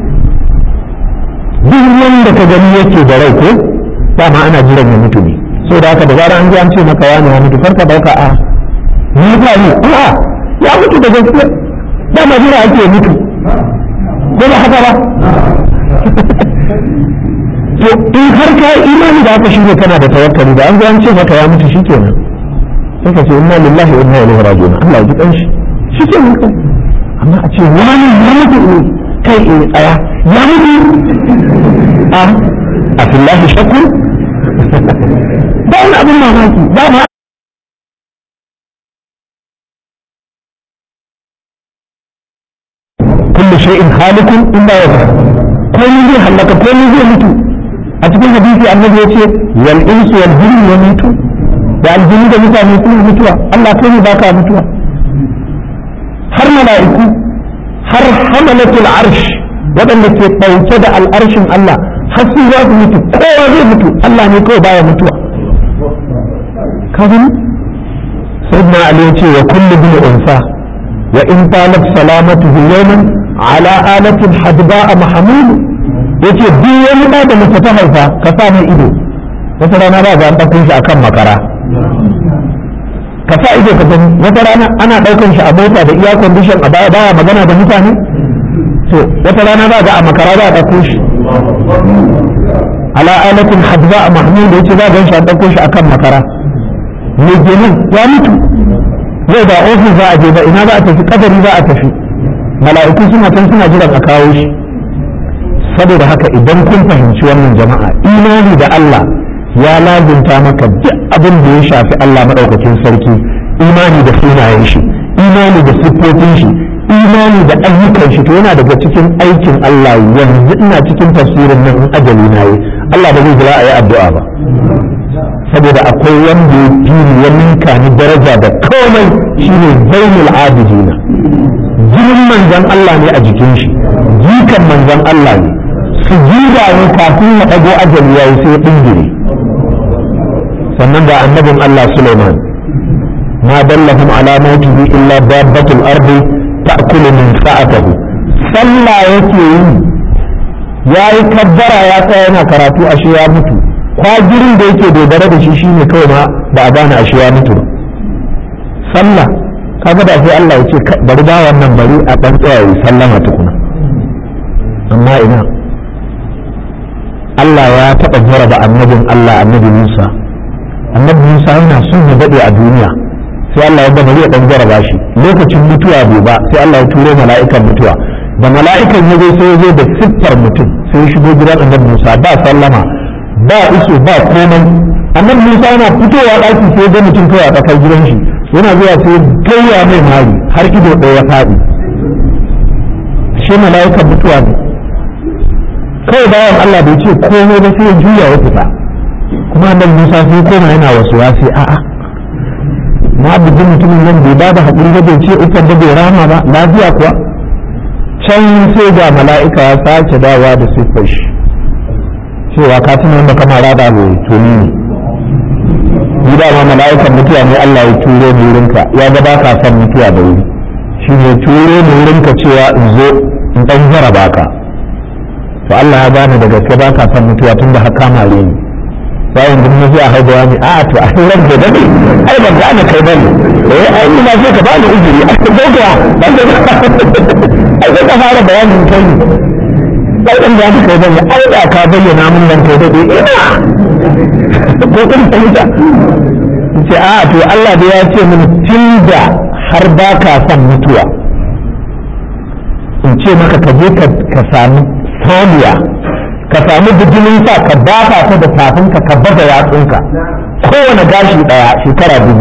duk wanda ka gani yake da rai ko dama ana jiran ya mutu ne so da haka da zara an ji an ce maka wani ya mutu farka dauka a ni ba ni a ya mutu da gaskiya dama jira ake mutu ko ba haka ba to in har ka imani da haka shine kana da tawakkali da an ji an ce maka ya mutu shikenan sai ka ce inna lillahi wa inna ilaihi raji'un Allah ya ji kanshi shikenan kai amma a ce wani ya mutu ne kai in tsaya ya mutu a a fillahi shakku ba wani abin mamaki ba ma kullu shay'in halikun illa wajha komai zai halaka komai zai mutu a cikin hadisi annabi ya ce wal insu wal jinni yamutu da aljini da mutane suna mutuwa Allah kai ne baka mutuwa har mala'iku har hamalatul arsh waɗanda ke ɗauke da al'arshin Allah har su za su mutu kowa zai mutu Allah ne kawai baya mutuwa ka gani sayyidina ali ya ce wa kullu bil unsa wa in talat salamatuhu yawman ala alatin hadba'a mahmud yace duk wani da da mace ta haifa ka sa mai ido wata rana ba ga an ɗauko shi akan makara ka sa ido ka gani wata rana ana ɗaukan shi a mota da iya condition a baya baya magana da mutane to wata rana ba ga a makara za a ɗauko shi ala alatin hadza a mahmud yace za ga shi an ɗauko shi akan makara me kenan ya mutu zai ba ofis za a je ba ina za a tafi kadari za a tafi mala'iku suna can suna jiran a kawo shi saboda haka idan kun fahimci wannan jama'a imani da Allah ya lazimta maka duk abin da ya shafi Allah maɗaukakin sarki imani da sunayen shi imani da siffofin shi imani da ayyukan shi to yana daga cikin aikin Allah yanzu ina cikin tafsirin nan in ajali na yi Allah ba zai jira a yi addu'a ba saboda akwai wanda ya fili ya ninka ni daraja da komai shine zainul abidina jinin manzon Allah ne a jikin shi jikan manzon Allah ne su jiga ne kafin ya ɗago ajali yayi sai ya ɗingire sannan da annabin Allah Sulaiman ma dallahum ala mawtihi illa dabbatul ardi ta'kulu min sa'atihi sallah yake yi yayi kabbara ya tsaya yana karatu ashe ya mutu kwagirin da yake dogara da shi shine kawai ma ba a gane ashe ya mutu ba sallah kaga da sai Allah ya ce bari ba wannan bari a dan tsaya yi sallama tukuna amma ina Allah ya taɓa jaraba annabin Allah annabi Musa annabi Musa yana son ya daɗe a duniya sai Allah ya bari ya ɗan jaraba shi lokacin mutuwa bai ba sai Allah ya turo mala'ikan mutuwa da mala'ikan ya zo sai ya zo da siffar mutum sai ya shigo gidan annabi Musa ba sallama ba iso ba komai annabi Musa yana fitowa ɗaki sai ya ga mutum kawai a tsakar gidan shi yana zuwa sai ya gayya mai mari har ido ɗaya ya faɗi ashe mala'ikan mutuwa ne kawai bayan Allah bai ce komai ba sai ya juya ya fita kuma annabi Musa sai koma yana wasu wasi a'a na bugi mutumin nan bai bada haƙuri ba bai ce ufar da bai rama ba lafiya kuwa can sai ga mala'ika ya sake dawa da siffar shi cewa ka tuna wanda kama rada bai tuni ne ni dama mala'ikan mutuwa ne Allah ya turo ni wurinka ya ga ba ka son mutuwa da wuri shi ne turo ni wurinka cewa in zo in ɗan jaraba ka to Allah ya gane da gaske ba ka son mutuwa tun da haka mare ni bayan da mun a haihuwa ne a to a ran da dade ai ban gane kai bane eh ai ina so ka bani uzuri a ko ga ban da ai ka fara bayanin kai ne sai dan gane kai bane ai da ka bayyana mun nan kai dade ina ko kun fahimta ce a to Allah da ya ce min tunda har ba ka son mutuwa in ce maka ka je ka sami saniya ka sami bijimin sa ka dafa ta da tafinka ka baza yatsunka kowane gashi daya shekara dubu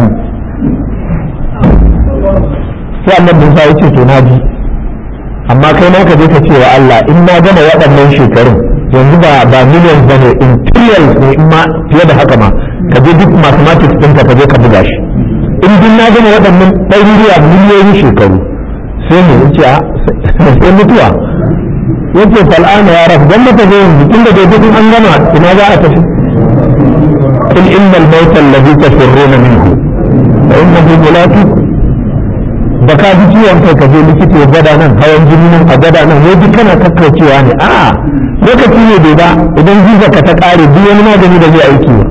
sai annabi Musa ya ce to na ji amma kai ma ka je ka ce wa Allah in na gama waɗannan shekarun yanzu ba ba millions ba ne in trillions ne in ma fiye da haka ma ka je duk mathematics ɗinka ka je ka buga shi in duk na gama waɗannan ɗaruruwa miliyoyin shekaru sai ne in ce sai mutuwa yace fal'ana ya rafu dan maka zo yanzu tunda dai duk an gama ina za a tafi kul innal mauta alladhi tafirruna minhu fa innahu mulaqikum da ka ji ciwon kai ka je likita ya gwada nan hawan jini nan a gwada nan wai duk kana kakkaucewa ne a lokaci ne bai ba idan jiza ka ta kare duk wani magani da zai aiki ba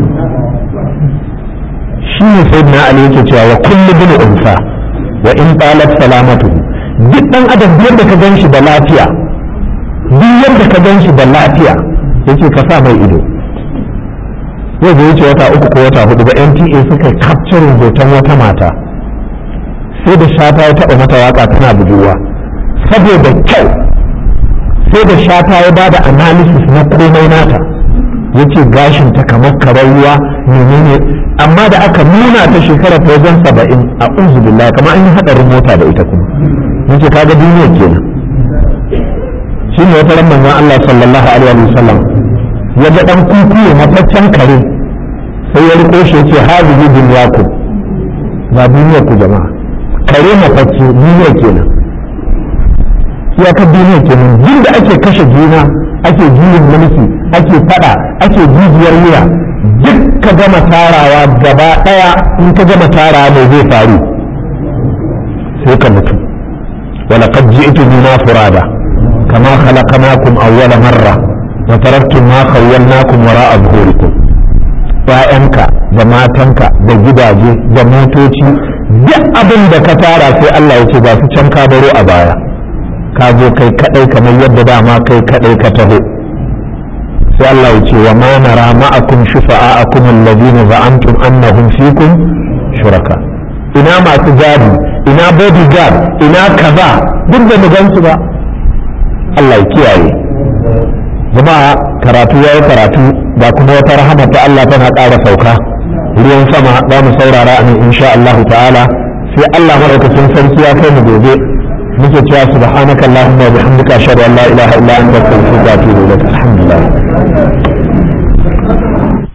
shi ne sayyidina ali yake cewa wa kullu bin unsa wa in talat salamatu duk dan adam yadda ka gan shi da lafiya duk yadda ka gan shi da lafiya yake ka sa mai ido yau da wuce wata uku ko wata hudu ba nta suka capturing hoton wata mata sai da shata ya taɓa mata waka tana budurwa saboda kyau sai da shata ya bada analysis na komai nata yace gashin ta kamar karar ruwa menene amma da aka nuna ta shekara ta wajen saba'in a uzu billahi kamar an yi haɗarin mota da ita kuma yace kaga duniya kenan shi ne wata ran manzon Allah sallallahu alaihi wa sallam ya ga dan kuku mataccen kare sai ya riko shi yace hazihi dunyaku ba duniyar ku jama'a kare matacce duniya kenan ya ka duniya kenan jin da ake kashe juna ake juyin mulki ake fada ake jijiyar wuya duk ka gama tarawa gaba daya in ka gama tarawa mai zai faru sai ka mutu ولقد جئتمونا فرادا كما خلقناكم أول مرة وتركتم ما خولناكم وراء ظهوركم ‘ya'yanka da matanka da gidaje da motoci duk abin da ka tara sai Allah ya ce ba su can ka baro a baya ka zo kai kadai kamar yadda dama kai kadai ka taho sai Allah ya ce wa ma nara ma'akum shufa'akum alladhina za'antum annahum fikum shuraka ina masu gadi ina bodyguard ina kaza duk da mu gansu ba Allah ya kiyaye jama'a karatu yayi karatu ba kuma wata rahama ta Allah tana ƙara sauka ruwan sama za mu saurara a nan insha Allah ta'ala sai Allah madaukakin sarki ya kai mu gobe muke cewa subhanaka allahumma wa bihamdika ashhadu an la ilaha illa anta astaghfiruka wa atubu ilaik alhamdulillah